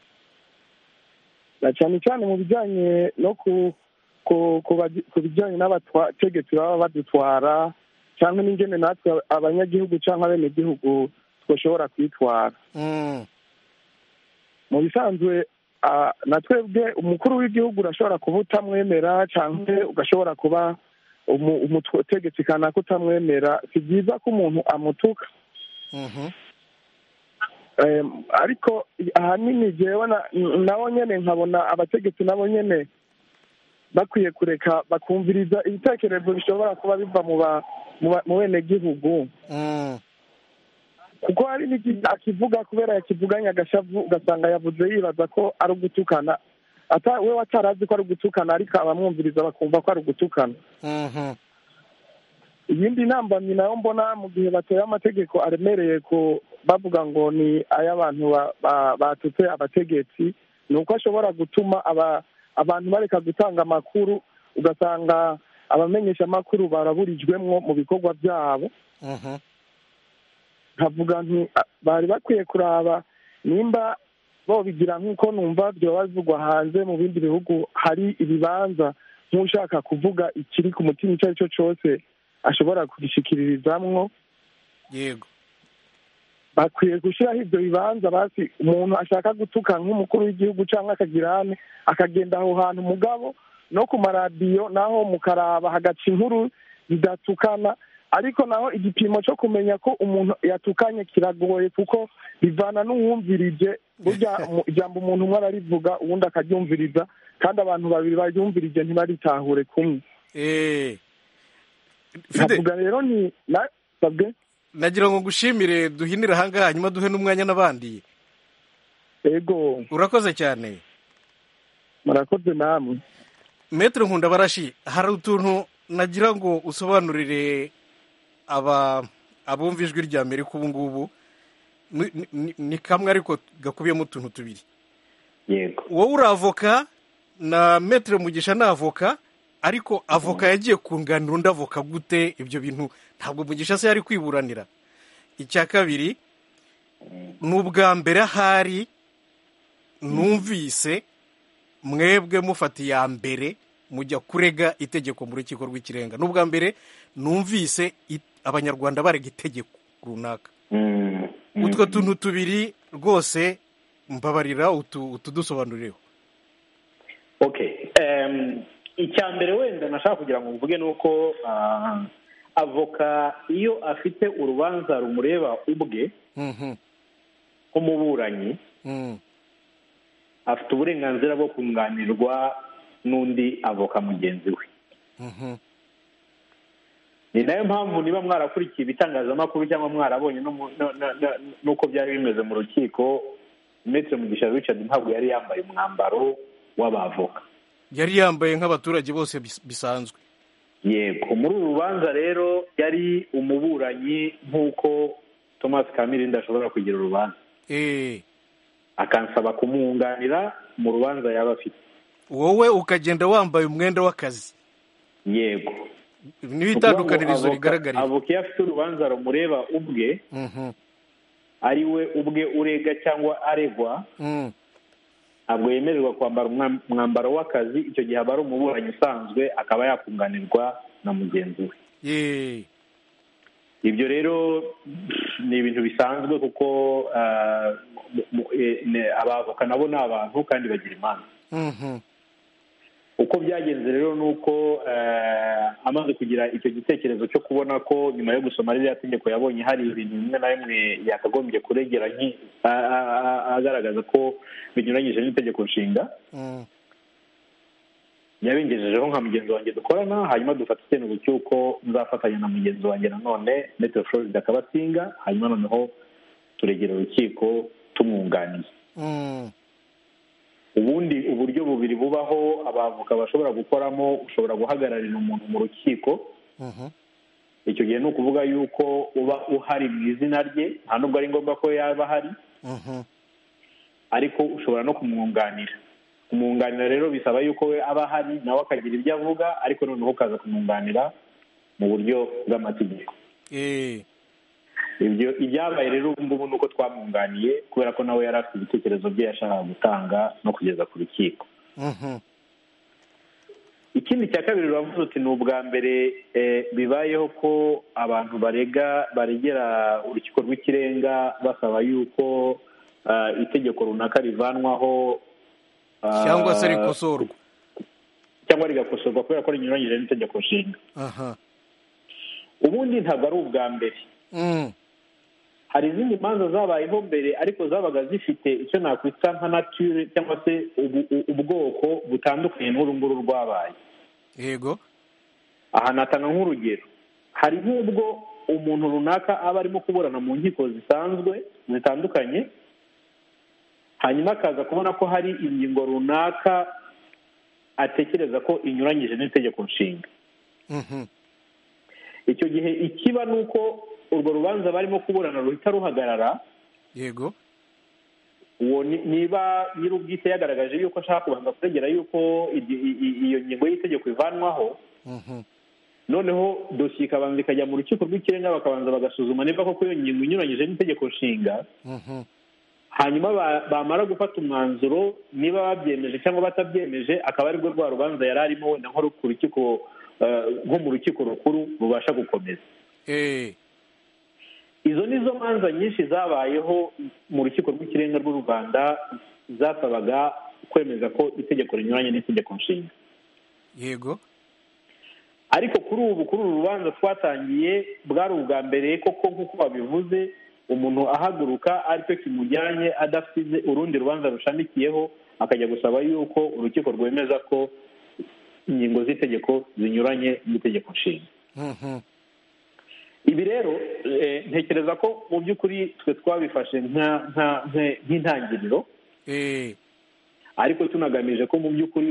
I: na cyane cyane mu bijyanye no ku ku- ku baji- ku bijyanye n'abategetsi baba badutwara cyangwa n'ingene natwe abanyagihugu cyangwa abenegihugu twashobora kwitwara
A: Mm,
I: mu bisanzwe ah, na twebwe umukuru w'igihugu urashobora kuba utamwemera cyangwa ugashobora kuba umu- umutegetsi kanaka utamwemera si byiza ko umuntu amutuka
A: mhm.
I: Em, ariko ahanini jewe na- nabo nyene nkabona abategetsi nabo nyene bakwiye kureka bakumviriza ibitekerezo bishobora kuba biva mu ba- mu ba- mu benegihugu
A: Mm,
I: kuko hari n'iki akivuga kubera yakivuganye agashavu ugasanga yavuze yibaza ko ari ugutukana ata we atarazi ko ari ugutukana ariko abamwumviriza bakumva ko ari ugutukana
A: mhm.
I: iyindi ntambamyi nayo mbona mu gihe bateye amategeko aremereye ko bavuga ngo ni ay'abantu ba- ba- batutse abategetsi ni uko ashobora gutuma aba- abantu bareka gutanga amakuru ugasanga abamenyesha amakuru baraburijwemwo mu bikorwa byabo
A: Mhm.
I: nkavuga nti "Ah, bari bakwiye kuraba nimba bobigira nk'uko numva byoba bivugwa hanze mu bindi bihugu hari ibibanza nk'ushaka kuvuga ikiri ku mutima icyo ari cyo cyose ashobora kugishikiririzamwo
A: yego
I: bakwiye gushyiraho ibyo bibanza basi umuntu ashaka gutuka nk'umukuru w'igihugu cyangwa akagirane akagenda aho hantu mugabo no ku maradiyo naho mukaraba hagaca inkuru zidatukana ariko naho igipimo cyo kumenya ko umuntu yatukanye kiragoye kuko bivana n'uwumvirije burya mu- ijambo umuntu umwe ararivuga uwundi akaryumviriza kandi abantu babiri baryumvirije ntibaritahure kumwe
A: Eh. Fide,
I: nkavuga rero ni na- sabwe
A: nagira ngo ngushimire duhinire ahangaha hanyuma duhe n'umwanya n'abandi
I: ego
A: urakoze cyane
I: murakoze namwe
A: metero nkunda barashi hari utuntu nagira ngo usobanurire aba abumva ijwi rya amerika ubu ngubu Ni- ni- ni- ni kamwe ariko gakubiyemo utuntu tubiri
D: yego
A: wowe uri avoka na metero mugisha ni avoka ariko avoka yagiye kunganira undi avoka gute ibyo bintu ntabwo mugisha se yari kwiburanira icya kabiri ni ubwa mbere ahari numvise mwebwe mufata iya mbere mujya kurega itegeko mu rukiko rw'ikirenga ni ubwa mbere numvise i- abanyarwanda barega itegeko runaka
D: Mm, mm.
A: utwo tuntu tubiri rwose mbabarira utu- utudusobanurireho
D: okay Em, icya mbere wenda nashaka kugira ngo mvuge ni uko ah, avoka iyo afite urubanza rumureba ubwe
A: Mhm,
D: nk'umuburanyi
A: mhm,
D: afite uburenganzira bwo kunganirwa n'undi avoka mugenzi we
A: mhm,
D: ni nayo mpamvu niba mwarakurikiye ibitangazamakuru cyangwa mwarabonye no mu- no- no- no- n'uko byari bimeze mu rukiko ndetse mugisha richard ntabwo yari yambaye umwambaro w'abavoka
A: yari yambaye nk'abaturage bose bis- bisanzwe
D: yego muri uru rubanza rero yari umuburanyi nk'uko thomas kamirindi ashobora kugira urubanza
A: Eh,
D: akansaba kumwunganira mu rubanza yaba afite
A: wowe ukagenda wambaye umwenda w'akazi
D: yego
A: niho
D: Ni ukuvuga ngo
A: itandukanirizo
D: avoka-
A: rigaragarira
D: avoka iyo afite urubanza rumureba ubwe
A: Mhm,
D: ari we ubwe urega cyangwa aregwa
A: mhm,
D: ntabwo yemererwa kwambara umwa- umwambaro w'akazi icyo gihe aba ari umuburanyi usanzwe akaba yakunganirwa na mugenzi we
A: eh,
D: ibyo rero pff, ni ibintu bisanzwe kuko ah, mu- mu- eh, ne- abavoka nabo ni abantu kandi bagira imanza
A: mhm,
D: uko byagenze rero ni uko eh, amaze kugira icyo gitekerezo cyo kubona ko nyuma yo gusoma ririya tegeko yabonye hari ibintu bimwe na bimwe yakagombye kuregera nki- a- a- a- agaragaza ko binyuranyije n'itegeko nshinga
A: mhm,
D: yabengejejeho nka mugenzi wanjye dukorana hanyuma dufata icyemezo cy'uko nzafatanya na mugenzi wanjye nanone metero florida akabasinga hanyuma noneho turegera urukiko tumwunganiye
A: mhm,
D: ubundi uburyo bubiri bubaho abavoka bashobora gukoramo ushobora guhagararira umuntu mu rukiko
A: mhm,
D: icyo gihe ni ukuvuga yuko uba uhari mu izina rye nta nubwo ari ngombwa ko yaba ahari
A: mhm,
D: ariko ushobora no kumwunganira kumwunganira rero bisaba yuko we aba ahari nawe akagira ibyo avuga ariko noneho ukaza kumwunganira mu buryo bw'amategeko
A: eh,
D: ibyo ibyabaye rero ubu ngubu ni uko twamwunganiye kubera ko nawe yari afite ibitekerezo bye yashakaga gutanga no kugeza ku rukiko ikindi cya kabiri uravuze uti ni ubwa mbere bibayeho ko abantu barega baregera urukiko rw'ikirenga basaba yuko itegeko runaka rivanwaho
A: cyangwa se rikosorwa
D: cyangwa rigakosorwa kubera ko rinyuranyije n'itegeko nshinga
A: aha
D: ubundi ntabwo ari ubwa mbere
A: Mm.
D: hari izindi manza zabayeho mbere ariko zabaga zifite icyo nakwita nka nature cyangwa se ubu- u- ubwoko butandukanye n'uru nguru rwabaye
A: yego
D: aha natanga nk'urugero hari nk'ubwo umuntu runaka aba arimo kuburana mu nkiko zisanzwe zitandukanye hanyuma akaza kubona ko hari ingingo runaka atekereza ko inyuranyije n'itegeko nshinga
A: Mhm.
D: icyo gihe ikiba ni uko urwo rubanza barimo kuburana ruhita ruhagarara
A: yego
D: uwo ni- niba nyir'ubwite yagaragaje yuko ashaka kubanza kuregera yuko iryo- i- i- iyo ngingo y'itegeko ivanwaho
A: Mhm.
D: noneho dosiye ikabanza ikajya mu rukiko rw'ikirenga bakabanza bagasuzuma niba koko iyo ngingo inyuranyije n'itegeko nshinga
A: Mhm.
D: hanyuma ba- bamara gufata umwanzuro niba babyemeje cyangwa batabyemeje akaba arirwo rwa rubanza yari arimo wenda nko ku rukiko eh, nko mu rukiko rukuru rubasha gukomeza
A: Eh,
D: izo ni zo manza nyinshi zabayeho mu rukiko rw'ikirenga rw'u rwanda zasabaga kwemeza ko itegeko rinyuranye n'itegeko nshinga
A: yego
D: ariko kuri ubu kuri uru rubanza twatangiye bwari ubwa mbere koko nk'uko babivuze umuntu ahaguruka aricyo kimujyanye adafite urundi rubanza rushamikiyeho akajya gusaba yuko urukiko rwemeza ko ingingo z'itegeko zinyuranye n'itegeko nshinga
A: Mhm.
D: ibi rero eh, ntekereza ko mu by'ukuri twe twabifashe nka nka- nka- nk'intangiriro
A: Eh,
D: ariko tunagamije ko mu by'ukuri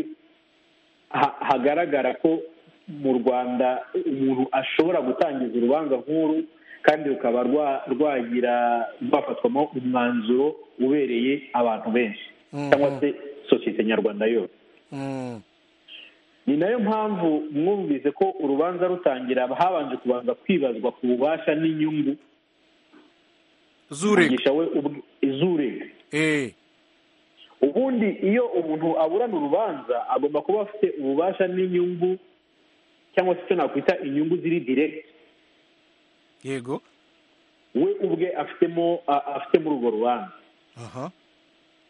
D: ha- hagaragara ko mu rwanda umuntu ashobora gutangiza urubanza nk'uru kandi rukaba rwa- rwagira rwafatwamo umwanzuro ubereye abantu benshi
A: Mhm.
D: cyangwa se sosiyete nyarwanda yose
A: Mm.
D: ni nayo mpamvu mwumvise ko urubanza rutangira habanje kubanza kwibazwa ku bubasha n'inyungu
A: zurega
D: mugisha we ubwe- izurega
A: Eh,
D: ubundi iyo umuntu aburana urubanza agomba kuba afite ububasha n'inyungu cyangwa se icyo nakwita inyungu ziri diregiti
A: yego
D: we ubwe afitemo a- afitemo urwo rubanza
A: aha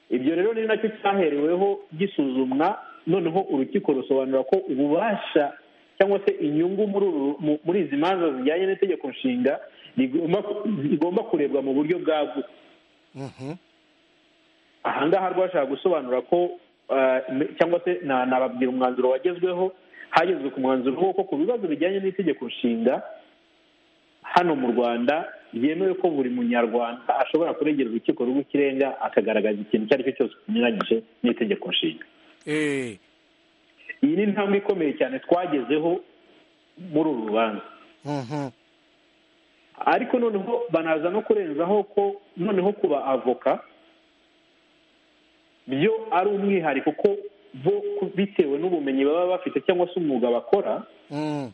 D: ibyo rero ni nacyo cyahereweho gisuzumwa noneho urukiko rusobanura ko ububasha cyangwa se inyungu muri uru- mu- muri izi manza zijyanye n'itegeko nshinga rigomba rigomba kurebwa mu buryo bwagutse
A: Mhm.
D: ahangaha rwashaka gusobanura ko eh, me- cyangwa se na- nababwira umwanzuro wagezweho hagezwe ku mwanzuro w'uko ku bibazo bijyanye n'itegeko nshinga hano mu rwanda byemewe ko buri munyarwanda ashobora kuregera urukiko rw'ikirenga akagaragaza ikintu icyo ari cyo cyose kinyuranyije n'itegeko nshinga
A: Eh,
D: iyi ni intambwe ikomeye cyane twagezeho muri uru rubanza
A: Mhm.
D: ariko noneho banaza no kurenzaho ko noneho kuba avoka byo ari umwihariko ko bo ku- bitewe n'ubumenyi baba bafite cyangwa se umwuga bakora
A: Mm.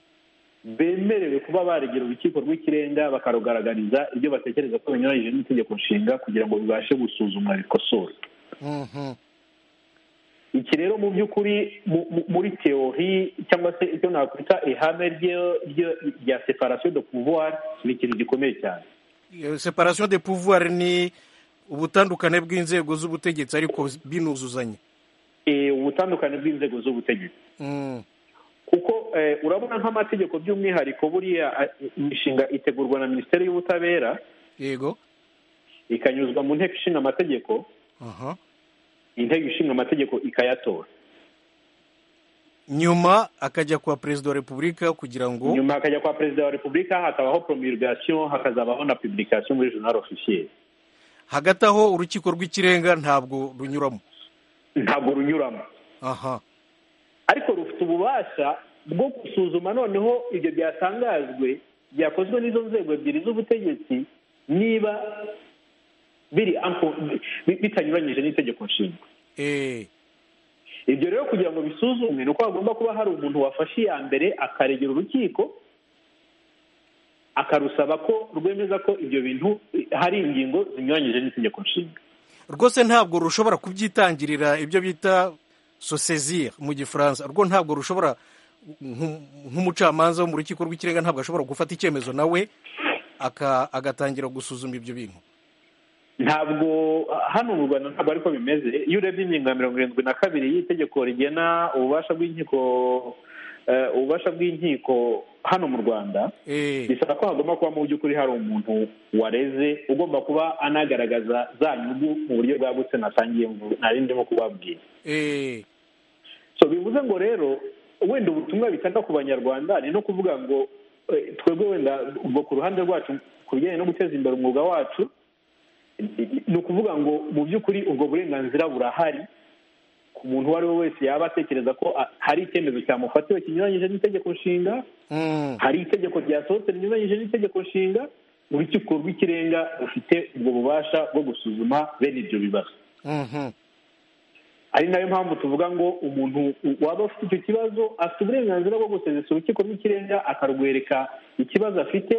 D: bemerewe kuba baregera urukiko rw'ikirenga bakarugaragariza ibyo batekereza ko binyuranyije n'itegeko nshinga kugira ngo bibashe gusuzumwa bikosorwe
A: Mhm.
D: iki rero mu by'ukuri mu- mu- muri teori cyangwa se icyo nakwita ihame ryo- ryo- rya separasiyo de pouvoir ni ikintu gikomeye cyane
A: Iyo separation de pouvoir ni ubutandukane bw'inzego z'ubutegetsi ariko binuzuzanye
D: Eh, ubutandukane bw'inzego z'ubutegetsi
A: Mm.
D: kuko eh, urabona nk'amategeko by'umwihariko buriya eh, imishinga itegurwa na minisiteri y'ubutabera
A: yego
D: ikanyuzwa mu nteko ishinga amategeko
A: aha
D: inteko ishinga amategeko ikayatora
A: nyuma akajya kwa perezida wa repubulika kugira ngo
D: nyuma hakajya kwa perezida wa repubulika hakabaho promulgation hakazabaho na publication muri journal officiel
A: hagati aho urukiko rw'ikirenga ntabwo runyuramo
D: ntabwo runyuramo
A: aha
D: ariko rufite ububasha bwo gusuzuma noneho ibyo byatangajwe byakozwe n'izo nzego ebyiri z'ubutegetsi niba biri ample- bi- bitanyuranyije n'itegeko nshinga
A: Eh,
D: ibyo rero kugira ngo bisuzumwe ni uko hagomba kuba hari umuntu wafashe iya mbere akaregera urukiko akarusaba ko rwemeza ko ibyo bintu hari ingingo zinyuranyije n'itegeko nshinga
A: rwose ntabwo rushobora kubyitangirira ibyo bita sosezire mu gifaransa rwo ntabwo rushobora nk- nk'umucamanza wo mu rukiko rw'ikirenga ntabwo ashobora gufata icyemezo nawe aka- agatangira gusuzuma ibyo bintu
D: ntabwo hano mu rwanda ntabwo ariko bimeze iyo urebye ingingo ya mirongo irindwi na kabiri y'itegeko rigena ububasha bw'inkiko eh, ububasha bw'inkiko hano mu rwanda
A: Eh,
D: bisaba ko hagomba kuba mu by'ukuri hari umuntu wareze ugomba kuba anagaragaza za nyungu mu buryo bwagutse nasangiye mu- nari ndimo kubabwira
A: eh,
D: so bivuze ngo rero wenda ubutumwa bitanga ku banyarwanda ni no kuvuga ngo eh, twebwe wenda ubwo ku ruhande rwacu ku bijyanye no guteza imbere umwuga wacu ni ukuvuga ngo mu by'ukuri ubwo burenganzira burahari ku muntu uwo ari we wese yaba atekereza ko ah, hari icyemezo cyamufatiwe kinyuranyije n'itegeko nshinga
A: mm,
D: hari itegeko ryasohotse rinyuranyije n'itegeko nshinga urukiko rw'ikirenga rufite ubwo bubasha bwo gusuzuma bene ibyo bibazo
A: mhm,
D: ari nayo mpamvu tuvuga ngo umuntu u- waba ufite icyo kibazo afite uburenganzira bwo gusezesa urukiko rw'ikirenga akarwereka ikibazo afite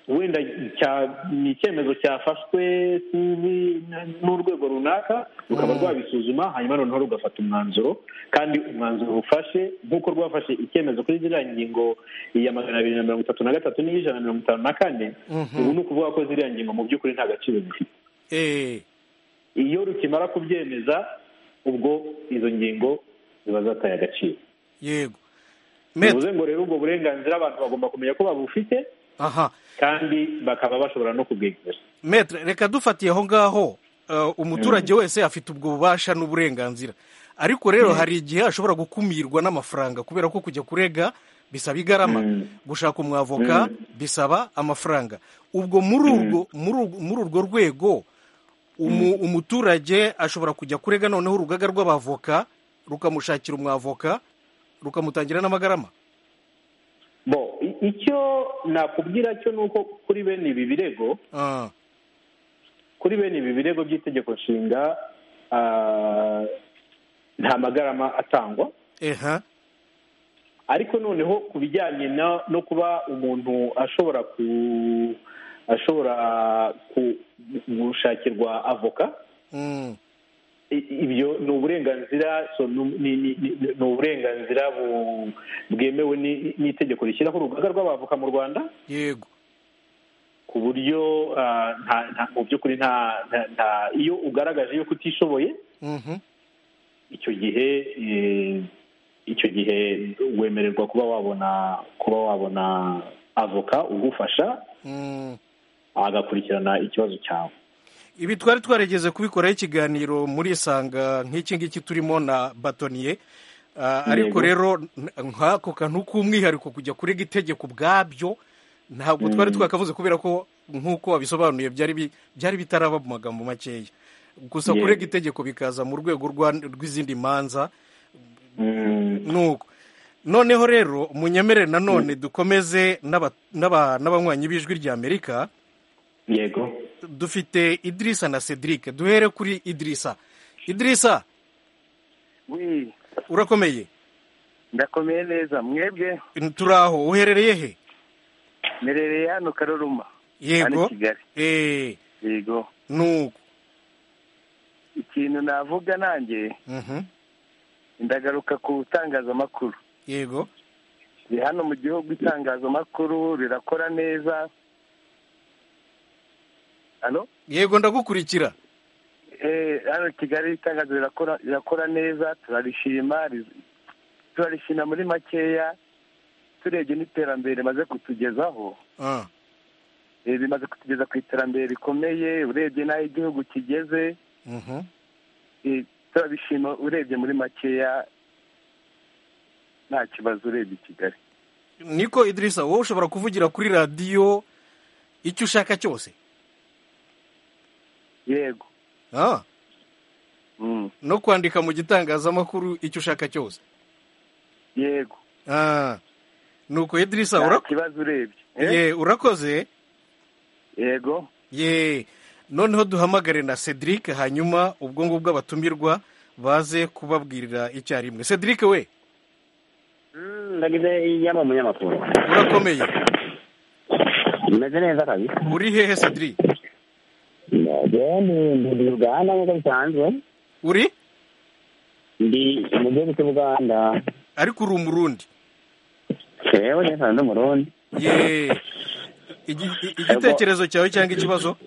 D: wenda cya- ni icyemezo cyafashwe sinzi n- n'urwego runaka rukaba rwabisuzuma hanyuma noneho rugafata umwanzuro kandi umwanzuro ufashe nk'uko rwafashe icyemezo kuri ziriya ngingo ya magana abiri na mirongo itatu na gatatu n'iy'ijana na mirongo itanu na kane ubu ni ukuvuga ko ziriya ngingo mu by'ukuri nta gaciro zifite
A: eh,
D: iyo rukimara kubyemeza ubwo izo ngingo ziba zataye agaciro
A: yego Maître,
D: bivuze ngo rero ubwo burenganzira abantu bagomba kumenya ko babufite
A: aha
D: kandi bakaba bashobora no kubwegera
A: metere reka dufatiye aho ngaho eh, umuturage wese afite ubwo bubasha n'uburenganzira ariko rero hari igihe ashobora gukumirwa n'amafaranga kubera ko kujya kurega bisaba igarama gushaka umwavoka bisaba amafaranga ubwo muri urwo muri urwo- muri urwo rwego umu- umuturage ashobora kujya kurega noneho urugaga rw'abavoka rukamushakira umwavoka rukamutangira n'amagarama
D: bo i- icyo nakubwira cyo ni uko kuri bene ibi birego
A: Ah,
D: kuri bene ibi birego by'itegeko nshinga ah, nta magarama atangwa
A: eha
D: ariko noneho ku bijyanye na- no kuba umuntu ashobora ku ashobora ku- gushakirwa avoka
A: mm,
D: i- ibyo ni uburenganzira so ni- ni ni- ni- ni uburenganzira bu- bwemewe ni- n'itegeko rishyiraho urugaga rw'abavoka mu rwanda
A: yego
D: ku buryo ah, nta- nta- mu by'ukuri nta nta- nta- iyo ugaragaje yuko utishoboye
A: mhm,
D: icyo gihe eh, icyo gihe wemererwa kuba wabona kuba wabona avoka ugufasha
A: mm.
D: agakurikirana ikibazo cyawe
A: ibi twari twarigeze kubikoraho ikiganiro muri isanga nk'iki ngiki turimo na batoniye Ah, ariko
D: Yego.
A: rero n- nk'ako kantu k'umwihariko kujya kurega itegeko ubwabyo ntabwo twari twakavuze kubera ko nk'uko wabisobanuye byari bi- byari bitaraba mu magambo makeya gusa
D: Yego.
A: kurega itegeko bikaza mu rwego rwa- rw'izindi manza
D: Mm,
A: nuko noneho rero munyemere nanone dukomeze n'aba- n'aba- n'abanywanyi b'ijwi ry'amerika
D: yego
A: dufite idirisa na cedric duhere kuri idirisa idirisa
H: wi
A: urakomeye
H: ndakomeye neza mwebwe
A: turi aho uherereye he
H: merereye hano karoruma hano i
A: yego
H: kigali
A: eee
H: yego
A: nuko
H: ikintu navuga nanjye
A: Mhm.
H: ndagaruka ku itangazamakuru
A: yego
H: ni hano mu gihugu itangazamakuru rirakora neza hano
A: yego ndagukurikira
H: Eh, hano kigali itangazo rirakora rirakora neza turarishima riz- turarishima muri makeya turebye n'iterambere rimaze kutugezaho
A: Ah,
H: Eh, rimaze kutugeza ku iterambere rikomeye urebye n'aho igihugu kigeze
A: mhm.
H: eh, turabishima urebye muri makeya nta kibazo urebye i kigali
A: niko idirisa wowe ushobora kuvugira kuri radiyo icyo ushaka cyose
H: yego
A: Ah,
H: Mm,
A: no kwandika mu gitangazamakuru icyo ushaka cyose
H: yego
A: Ah, nuko idirisa
H: nta
A: ura-
H: kibazo urebye Eh,
A: ye, urakoze
H: yego
A: ye noneho duhamagare na cedric hanyuma ubwo ngubwo abatumirwa baze kubabwirira icyarimwe cedric we
J: ndagize yaba umunyamakuru
A: urakomeye
J: bimeze neza kabisa
A: uri hehe sadiri
J: njyewe ni ndi uganda nk'uko bisanzwe
A: uri
J: ndi mu gihugu cy'ubuganda
A: ariko uri umurundi
J: yewe neza ndi umurundi
A: ye igi- i- igitekerezo cyawe cyangwa ikibazo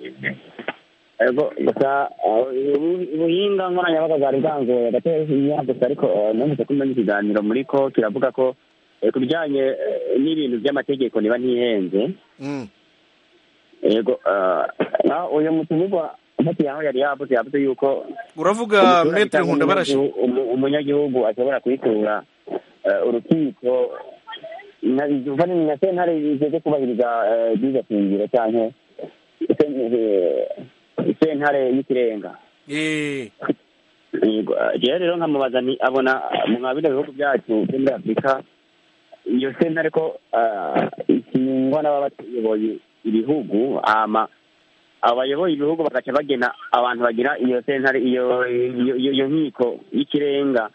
J: Ego, gusa eh, ubu- ubuhinga nkoranyambaga bwari bwangoye gatera gusa ariko eh, numvise ko umenya ikiganiro muri ko kiravuga ko eh, ku bijyanye eh, n'ibintu by'amategeko niba ntihenze
A: Mm.
J: yego eh, na- uyu mutumirwa ntati yaho yari yavuze yavuze yuko
A: uravuga
J: umuturage
A: metere
J: cyangwa
A: nkunda barashi
J: umunyagihugu- umu- umunyagihugu ashobora kwitura eh, urukiko na- uva ni na sentare zigeze kubahiriza eh, byiza shingiro cyangwa sentare y'ikirenga
A: Eh,
J: Yego, eh, jewe rero nkamubaza nti abona eh, mwa bino bihugu byacu byo muri afurika iyo sentare ko eh, ikingwa n'ababa batuyoboye ibihugu ama abayoboye ibihugu bagaca bagena abantu bagira iyo sentare iyo iyo- iyo iyo nkiko y'ikirenga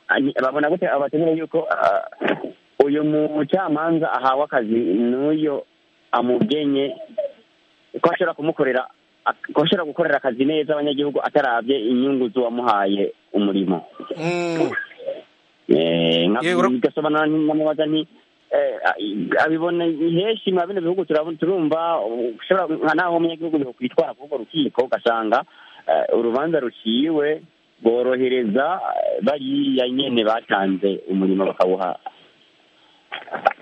J: Ani- babona gute abategura yuko eh, uyu mucamanza ahawe akazi n'uyo amugenye ko ashobora kumukorera ak- ko ashobora gukorera akazi neza abanyagihugu atarabye inyungu z'uwamuhaye umurimo
A: mm.
J: Eh, nka-
A: Ye, ura-
J: bigasobanura nti- nkamubaza nti eh, a- abibona iheshi mwa bino bihugu turabona turumva uh, ushobora nka naho umunyagihugu yokwitwara kuri urwo rukiko ugasanga eh, urubanza ruciwe borohereza eh, bariya nyene batanze umurimo bakawuha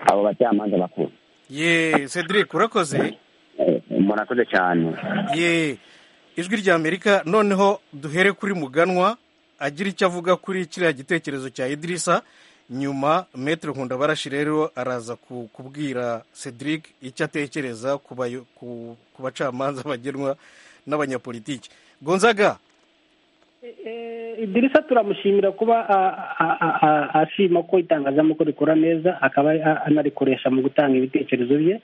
J: abo bacamanza bakuru
A: ye cedric urakoze
J: Eh, murakoze cyane
A: ye ijwi rya amerika noneho duhere kuri muganwa agira icyo avuga kuri kiriya gitekerezo cya idirisa nyuma metere nkunda barashi rero araza ku- kubwira cedric icyo atekereza ku bayo- ku- ku bacamanza bagenwa n'abanyapolitiki gonzaga
E: Eh, idirisa turamushimira kuba a- a- a- a- ashima ko itangazamakuru rikora neza akaba ari- a- anarikoresha mu gutanga ibitekerezo bye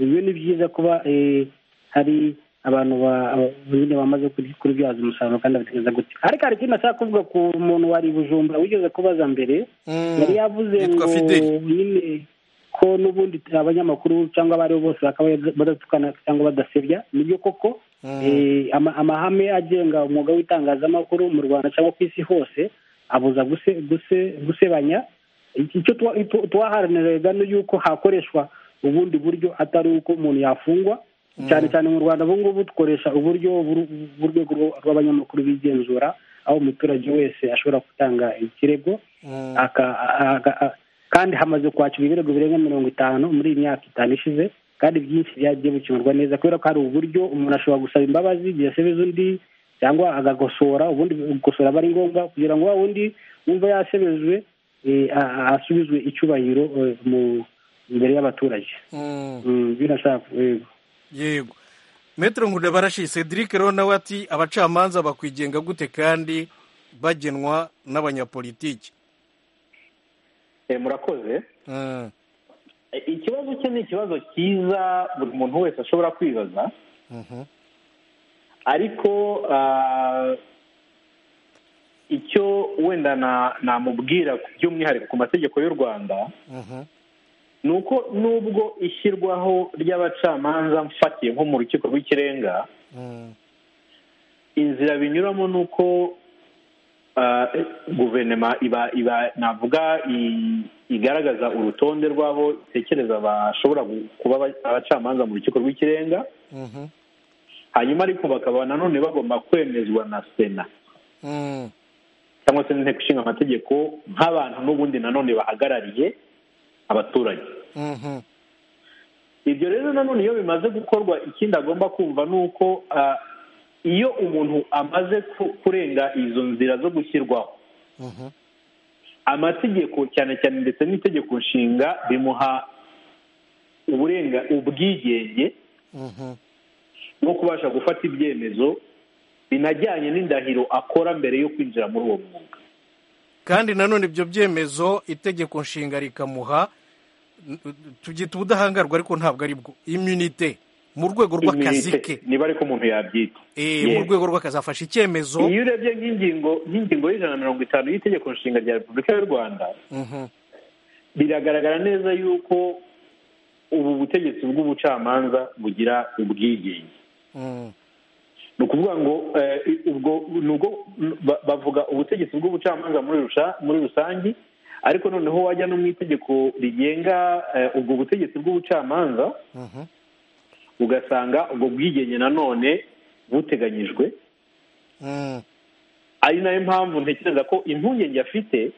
E: ibyo ni byiza kuba eh, hari abantu ba- nyine bamaze kuri- kubyaza umusaruro kandi batekereza gutya ariko hari ikintu ashaka kuvuga ku muntu wari i bujumbura wigeze kubaza mbere
A: Mm,
E: yari yavuze ngo
A: yitwa fideli
E: nyine ko n'ubundi abanyamakuru cyangwa abari bo bose bakaba badatukana cyangwa badasebya nibyo koko
A: Mm.
E: Eh, ama- amahame agenga umwuga w'itangazamakuru mu rwanda cyangwa ku isi hose abuza guse- guse- gusebanya icyo tuwa- tu- tuwaharaniraga ni yuko hakoreshwa ubundi buryo atari uko umuntu yafungwa cyane cyane mu rwanda ubu ngubu dukoresha uburyo buru- bw'urwego rw- rw'abanyamakuru bigenzura aho umuturage wese ashobora gutanga ikirego
A: Mm.
E: aka- aka- a- kandi hamaze kwakira ibirego birenga mirongo itanu muri iyi myaka itanu ishize kandi byinshi byagiye bikemurwa neza kubera ko hari uburyo umuntu ashobora gusaba imbabazi igihe asubiza undi cyangwa agagosora ubundi gukosora aba ari ngombwa kugira ngo wa wundi wumva yasebejwe eh, a- a- asubizwe icyubahiro eh, mu- imbere y'abaturage
A: Mm.
E: Mm, birashaka yego
A: yego metero nkunda barashi cedric rero nawe ati abacamanza bakwigenga gute kandi bagenwa n'abanyapolitiki
D: Eh, murakoze
A: Mm,
D: Eh, ikibazo cye ni ikibazo cyiza buri muntu wese ashobora kwibaza
A: mhm.
D: ariko ah, icyo wenda na- namubwira by'umwihariko ku mategeko y'u rwanda
A: Mhm.
D: ni uko nubwo ishyirwaho ry'abacamanza mfatiye nko mu rukiko rw'ikirenga
A: Mm,
D: inzira binyuramo ni uko ah, guverinoma iba iba navuga i- igaragaza urutonde rw'abo itekereza bashobora gu- kuba aba- abacamanza mu rukiko rw'ikirenga
A: mhm.
D: hanyuma ariko bakaba nanone bagomba kwemezwa na sena
A: Mm,
D: cyangwa se n'inteko ishinga amategeko nk'abantu n'ubundi nanone bahagarariye abaturage
A: mhm.
D: ibyo rero nanone iyo bimaze gukorwa ikindi agomba kumva ni uko ah, iyo umuntu amaze ku- kurenga izo nzira zo gushyirwaho
A: Mhm.
D: amategeko cyane cyane ndetse n'itegeko nshinga bimuha uburenga ubwigenge
A: Mhm.
D: no kubasha gufata ibyemezo binajyanye n'indahiro akora mbere yo kwinjira muri uwo mwuga
A: kandi nanone ibyo byemezo itegeko nshinga rikamuha n- tubyita ubudahangarwa ariko ntabwo ari bwo imunite mu rwego rw'akazi
D: Immunité,
A: ke
D: niba ariko umuntu yabyita
A: Eh,
D: Yes.
A: mu rwego rw'akazi afashe icyemezo
D: iyo urebye nk'ingingo nk'ingingo y'ijana na mirongo itanu y'itegeko nshinga rya repubulika y'u rwanda
A: Mhm.
D: biragaragara neza yuko ubu butegetsi bw'ubucamanza bugira ubwigenge ni ukuvuga ngo eh, ubwo ni ubwo ba- bavuga ubutegetsi bw'ubucamanza muri rusha- muri rusange ariko noneho wajya no mu itegeko rigenga eh, ubwo butegetsi bw'ubucamanza ugasanga ubwo bwigenge nanone buteganyijwe ari nayo mpamvu ntekereza ko impungenge afite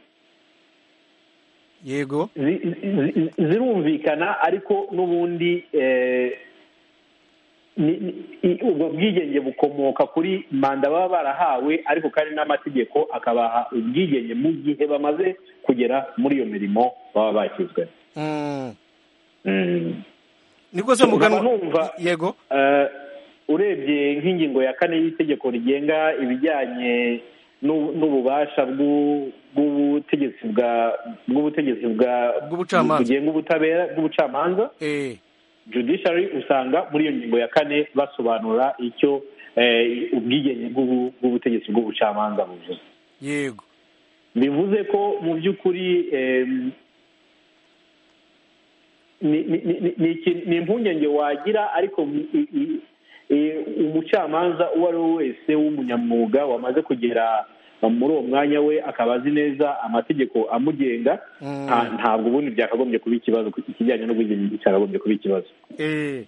A: yego
D: zi- zi- zi- zirumvikana ariko n'ubundi eh, ni- ni- i- ubwo bwigenge bukomoka kuri manda baba barahawe ariko kandi n'amategeko akabaha ubwigenge mu gihe bamaze kugera muri iyo mirimo baba bakizwe
A: Mm.
D: Mm.
A: niko se
D: nkaba
A: muganwa
D: numva
A: yego
D: eh, urebye nk'ingingo ya kane y'itegeko rigenga ibijyanye n'u- n'ububasha bw'u- bw'ubutegetsi bwa bw'ubutegetsi bwa
A: Bw'ubucamanza.
D: bugenga ubutabera bw'ubucamanza
A: Eh,
D: judiciary usanga muri iyo ngingo ya kane basobanura icyo eh, ubwigenge bw'ubu- bw'ubutegetsi bw'ubucamanza buvuze
A: yego
D: bivuze ko mu by'ukuri em, ni- ni- ni- ni iki- ni impungenge wagira ariko mu- i- i- i- umucamanza uwo ari we wese w'umunyamwuga wamaze kugera muri uwo mwanya we akaba azi neza amategeko amugenga
A: Mm.
D: nta- ntabwo ubundi byakagombye kuba ikibazo ikijyanye n'ubwigenge cyakagombye kuba ikibazo
A: Eh.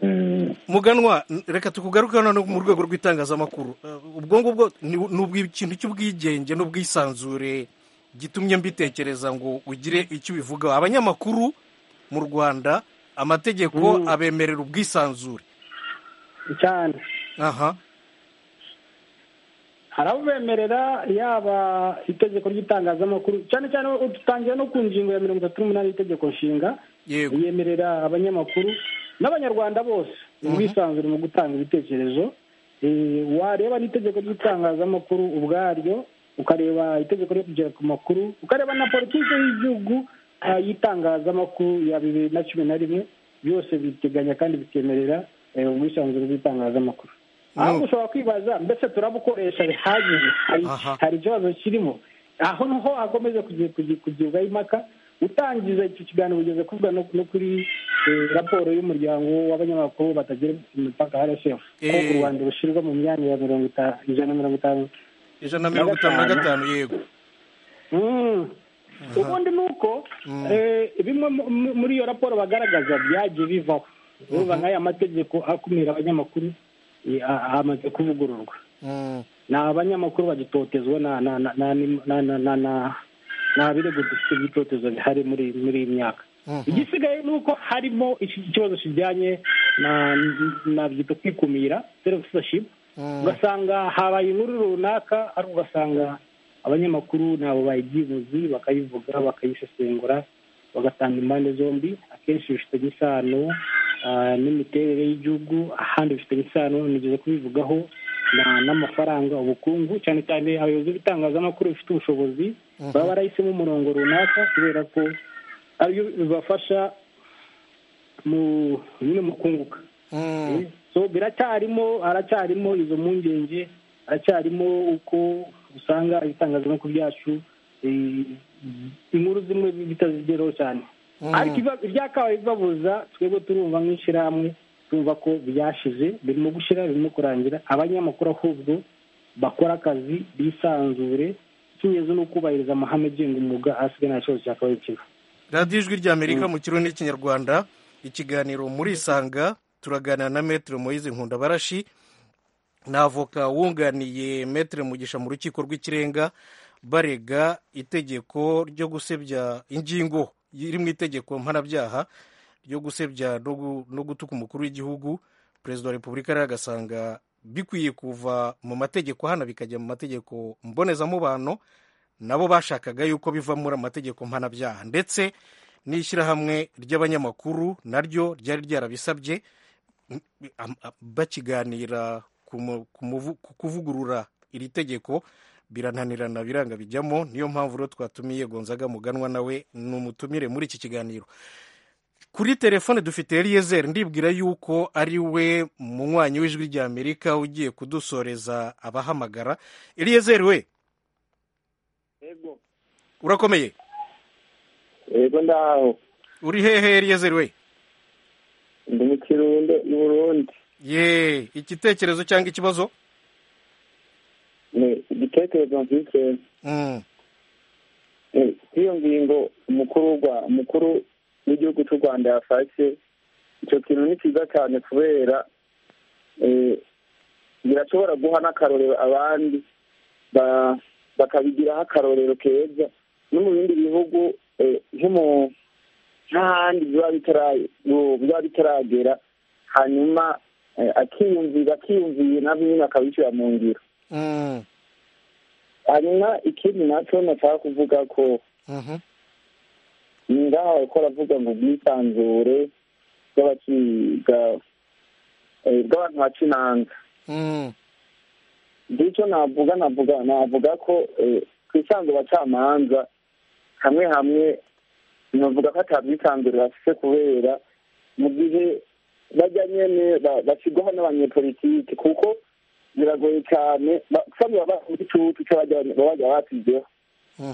D: Mm.
A: muganwa n- reka tukugaruke noneho mu rwego rw'itangazamakuru Eh, ubwo ngubwo ni ni ubw'ikintu cy'ubwigenge n'ubwisanzure gitumye mbitekereza ngo ugire icyo ubivugaho abanyamakuru mu rwanda amategeko
E: Mm.
A: abemerera ubwisanzure
E: cyane
A: aha
E: hari abo bemerera yaba itegeko ry'itangazamakuru cyane cyane dutangiye no ku ngingo ya mirongo itatu n'umunani y'itegeko nshinga
A: yego
E: yemerera abanyamakuru n'abanyarwanda bose ubwisanzure mu gutanga ibitekerezo Eh, wareba n'itegeko ry'itangazamakuru ubwaryo ukareba itegeko ryo kugera ku makuru ukareba na politiki y'igihugu ah, y'itangazamakuru ya bibiri na cumi na rimwe byose biteganya kandi bikemerera eh, ubwisanzure bw'itangazamakuru ahubwo ushobora kwibaza mbese turabukoresha bihagije hari
A: Aha.
E: hari ikibazo kirimo aho niho hakomeza kugi- kugi- kugibwaho impaka utangiza icyo kiganiro ugeze kuvuga no no kuri eh, raporo y'umuryango w'abanyamakuru batagira imipaka rsf aho
A: Eh.
E: u rwanda rushyirwa mu myanya ya mirongo itanu ijana na mirongo itanu
A: ijana na mirongo itanu na gatanu yego
E: Mm. ubundi ni uko eh, bimwe mu- mu- muri iyo raporo bagaragaza byagiye bivaho uvuga nk'aya mategeko akumira abanyamakuru eh, a- amaze kuvugururwa
A: Mm.
E: ni abanyamakuru bagitotezwa na na na na na na na na nta birego dufite by'itotezo bihari muri muri iyi myaka
A: Mhm.
E: igisigaye ni uko harimo iki- ikibazo kijyanye na nabyita kwikumira self-censorship
A: Mm.
E: ugasanga habaye inkuru runaka ariko ugasanga abanyamakuru nabo bayibyibuzi bakayivuga bakayisesengura bagatanga impande zombi akenshi bifitanye isano ah, n'imiterere y'igihugu ahandi bifitanye isano nigeze kubivugaho na- n'amafaranga ubukungu cyane cyane abayobozi b'itangazamakuru bifite ubushobozi baba barahisemo umurongo runaka kubera ko ariyo bibafasha mu nyine mu kunguka
A: Mm.
E: so biracyarimo haracyarimo izo mpungenge haracyarimo uko usanga ibitangazamakuru byacu eh, inkuru zimwe bitazigeraho cyane ariko ibiba- ibyakabaye bibabuza twebwe turumva nk'ishyirahamwe tumva ko byashize birimo gushyira birimo kurangira abanyamakuru ahubwo bakora akazi bisanzure ikinyuze ni ukubahiriza amahame agenga umwuga asigaye nta kibazo cyakabaye kiba
A: radiyo ijwi ry'amerika mu kirundi n'ikinyarwanda ikiganiro murisanga turaganira na metere moyize nkundabarashi ni avoka wunganiye metere mugisha mu rukiko rw'ikirenga barega itegeko ryo gusebya ingingo iri mu itegeko mpanabyaha ryo gusebya no gu- no gutuka umukuru w'igihugu perezida wa repubulika rero agasanga bikwiye kuva mu mategeko hano bikajya mu mategeko mbonezamubano nabo bashakaga yuko biva muri amategeko mpanabyaha ndetse n'ishyirahamwe ry'abanyamakuru naryo ryari ryarabisabye am- am- bakiganira ku mu- ku muvu- ku kuvugurura iri tegeko birananirana biranga bijyamo niyo mpamvu rero twatumiye gonzaga muganwa nawe ni umutumire muri iki kiganiro kuri telefone dufite eliezer ndibwira yuko ari we munywanyi w'ijwi ry'amerika ugiye kudusoreza abahamagara eliezer we urakomeye
J: yego ndaho
A: uri hehe eliezer we
K: mu burundi
A: ye igitekerezo cyangwa ikibazo
K: ni igitekerezo mfite eh, kuri iyo ngingo umukuru wa umukuru w'igihugu cy'u rwanda yafashe icyo kintu ni cyiza cyane kubera eh, birashobora guha n'akarorero abandi ba- bakabigiraho akarorero keza no mu bindi bihugu eh, nko mu n'ahandi biba bitara- bu- biba bitaragera hanyuma eh, akiyumvira akiyumviye na nyine akabishyira mu ngiro
A: Mm.
K: hanyuma ikindi nacyo nashaka kuvuga ko
A: Mhm.
K: ni ngaho ariko aravuga ngo ubwisanzure bw'abakiga eh, bw'abantu baca imanza
A: Mm.
K: bityo navuga navuga navuga ko eh, ku isanzure abacamanza hamwe hamwe navuga ko atabwisanzure bafite kubera mu gihe bajya nyene ba- bashyirwaho n'abanyepolitike kuko biragoye cyane ba- usanga baba mu gicucu cy'abajya- baba basizeho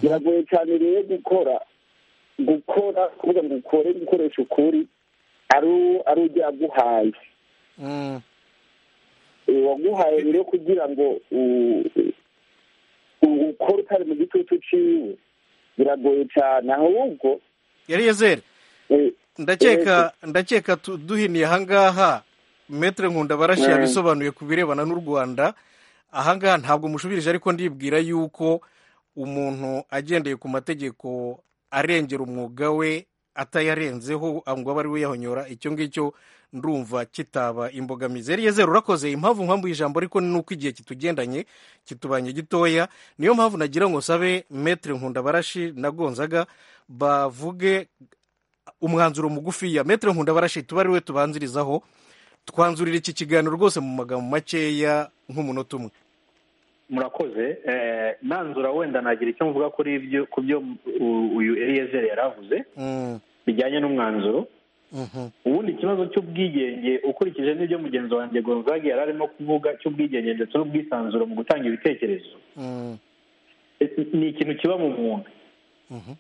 K: biragoye cyane rero gukora gukora kuvuga ngo ukore gukoresha ukuri ari u- ari ujya aguhaye
A: Mm.
K: Eh, waguhaye rero kugira ngo u- u- ukore utari mu gitutu ciwe biragoye cyane ahubwo
A: yari yezeri
K: eh,
A: ndakeka ndakeka tu- duhiniye ahangaha metere nkunda barashi
K: Mm.
A: yabisobanuye ku birebana n'u rwanda ahangaha ntabwo mushubirije ariko ndibwira yuko umuntu agendeye ku mategeko arengera umwuga we atayarenzeho ngo abe ari we yahonyora icyo ngicyo ndumva kitaba imbogamizi yari yezeru urakoze impamvu mpamvu ijambo ariko ni uko igihe kitugendanye kitubanye gitoya niyo mpamvu nagira ngo sabe metere nkunda barashi na gonzaga bavuge umwanzuro mugufiya metero nkunda barashi tuba ari we tubanzirizaho twanzurira iki kiganiro rwose mu magambo makeya nk'umunota umwe
D: murakoze eh, nanzura wenda nagira icyo mvuga kuri ibyo ku byo u- uyu eliyezeri yari avuze
A: Mm,
D: bijyanye n'umwanzuro
A: mhm,
D: ubundi ikibazo cy'ubwigenge ukurikije n'ibyo mugenzi wanjye gonzaga yari arimo kuvuga cy'ubwigenge ndetse n'ubwisanzure mu gutanga ibitekerezo
A: mm,
D: eh, ni ikintu kiba mu muntu
A: mhm,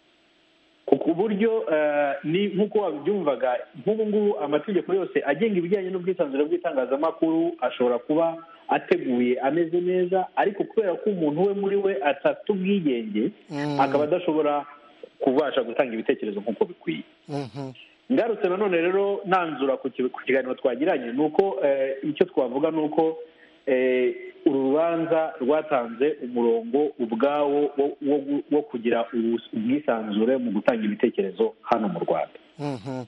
D: ku buryo eh, ni nk'uko wabyumvaga nk'ubu ngubu amategeko yose agenga ibijyanye n'ubwisanzure bw'itangazamakuru ashobora kuba ateguye ameze neza ariko kubera ko umuntu we muri we atafite ubwigenge
A: Mm.
D: akaba adashobora kubasha gutanga ibitekerezo nk'uko bikwiye
A: mhm,
D: ngarutse nanone rero nanzura ku ki- ku kiganiro twagiranye ni uko eh, icyo twavuga ni uko eh, uru rubanza rwatanze umurongo ubwawo wo- wo gu- wo kugira ubus- ubwisanzure mu gutanga ibitekerezo hano mu rwanda
A: mhm,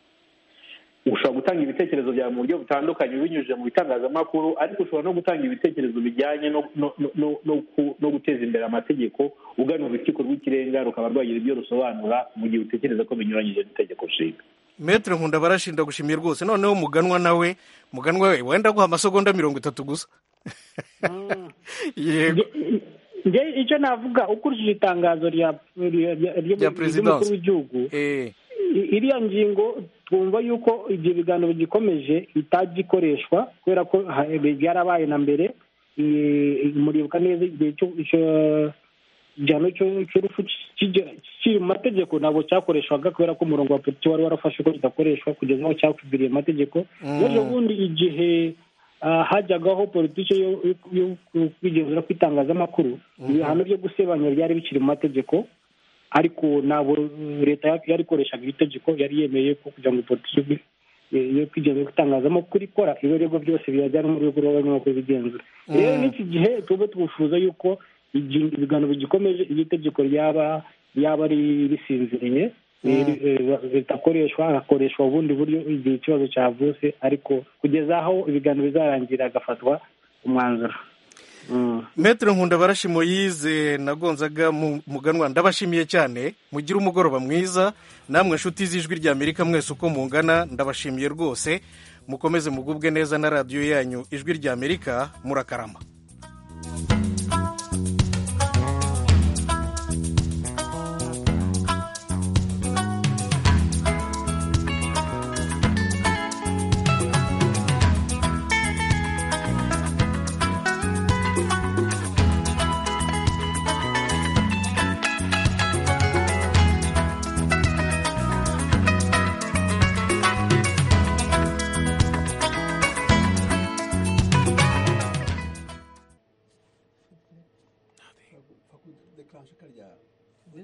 D: ushobora gutanga ibitekerezo byawe mu buryo butandukanye binyujije mu bitangazamakuru ariko ushobora no gutanga ibitekerezo bijyanye no no no- no ku- no guteza imbere amategeko ugana urukiko rw'ikirenga rukaba rwagira ibyo rusobanura mu gihe utekereza ko binyuranyije n'itegeko nshinga
A: metero nkunda barashi ndagushimiye rwose noneho muganwa nawe muganwa we wenda guha amasegonda mirongo itatu gusa yego
E: nge icyo navuga ukurikije itangazo rya rya- rya-
A: Rya
E: ry'umukuru
A: perezidansi.
E: w'igihugu
A: Eh,
E: i- iriya ngingo twumva yuko ibyo biganiro bigikomeje itagikoreshwa kubera ko ha- byarabaye na mbere eh, muribuka neza igihe cyo cyo- igihano cyo- cy'urupfu kijya- kiri mu mategeko ntabwo cyakoreshwaga kubera ko umurongo wa polisi wari warafashe ko kidakoreshwa kugeza aho cyakwiriye amategeko
A: Mm.
E: rero ubundi igihe ah, hajyagaho politiki yo- yo- yo kwigenzura kw'itangazamakuru ibihano byo gusebanya byari bikiri mu mategeko ariko ntabwo leta yarikoreshaga iri tegeko yari yemeye ko kugira ngo politiki yo kwigenzura kw'itangazamakuru ikora ibirego byose biyajyana mu rwego rw'abanyamakuru bigenzura rero n'iki gihe tube twifuza yuko igi- ibiganiro bigikomeje iyo itegeko ryaba ryaba ari risinziriye
A: Mm.
E: eh, eh, ritakoreshwa hagakoreshwa ubundi buryo igihe ikibazo cyavutse ariko kugeza aho ibiganiro bizarangira hagafatwa umwanzuro Mm.
A: metero nkunda barashi moyize na gonzaga Mu- muganwa ndabashimiye cyane mugire umugoroba mwiza namwe nshuti z'ijwi rya amerika mwese uko mungana ndabashimiye rwose mukomeze mugubwe neza na radiyo yanyu ijwi rya amerika murakarama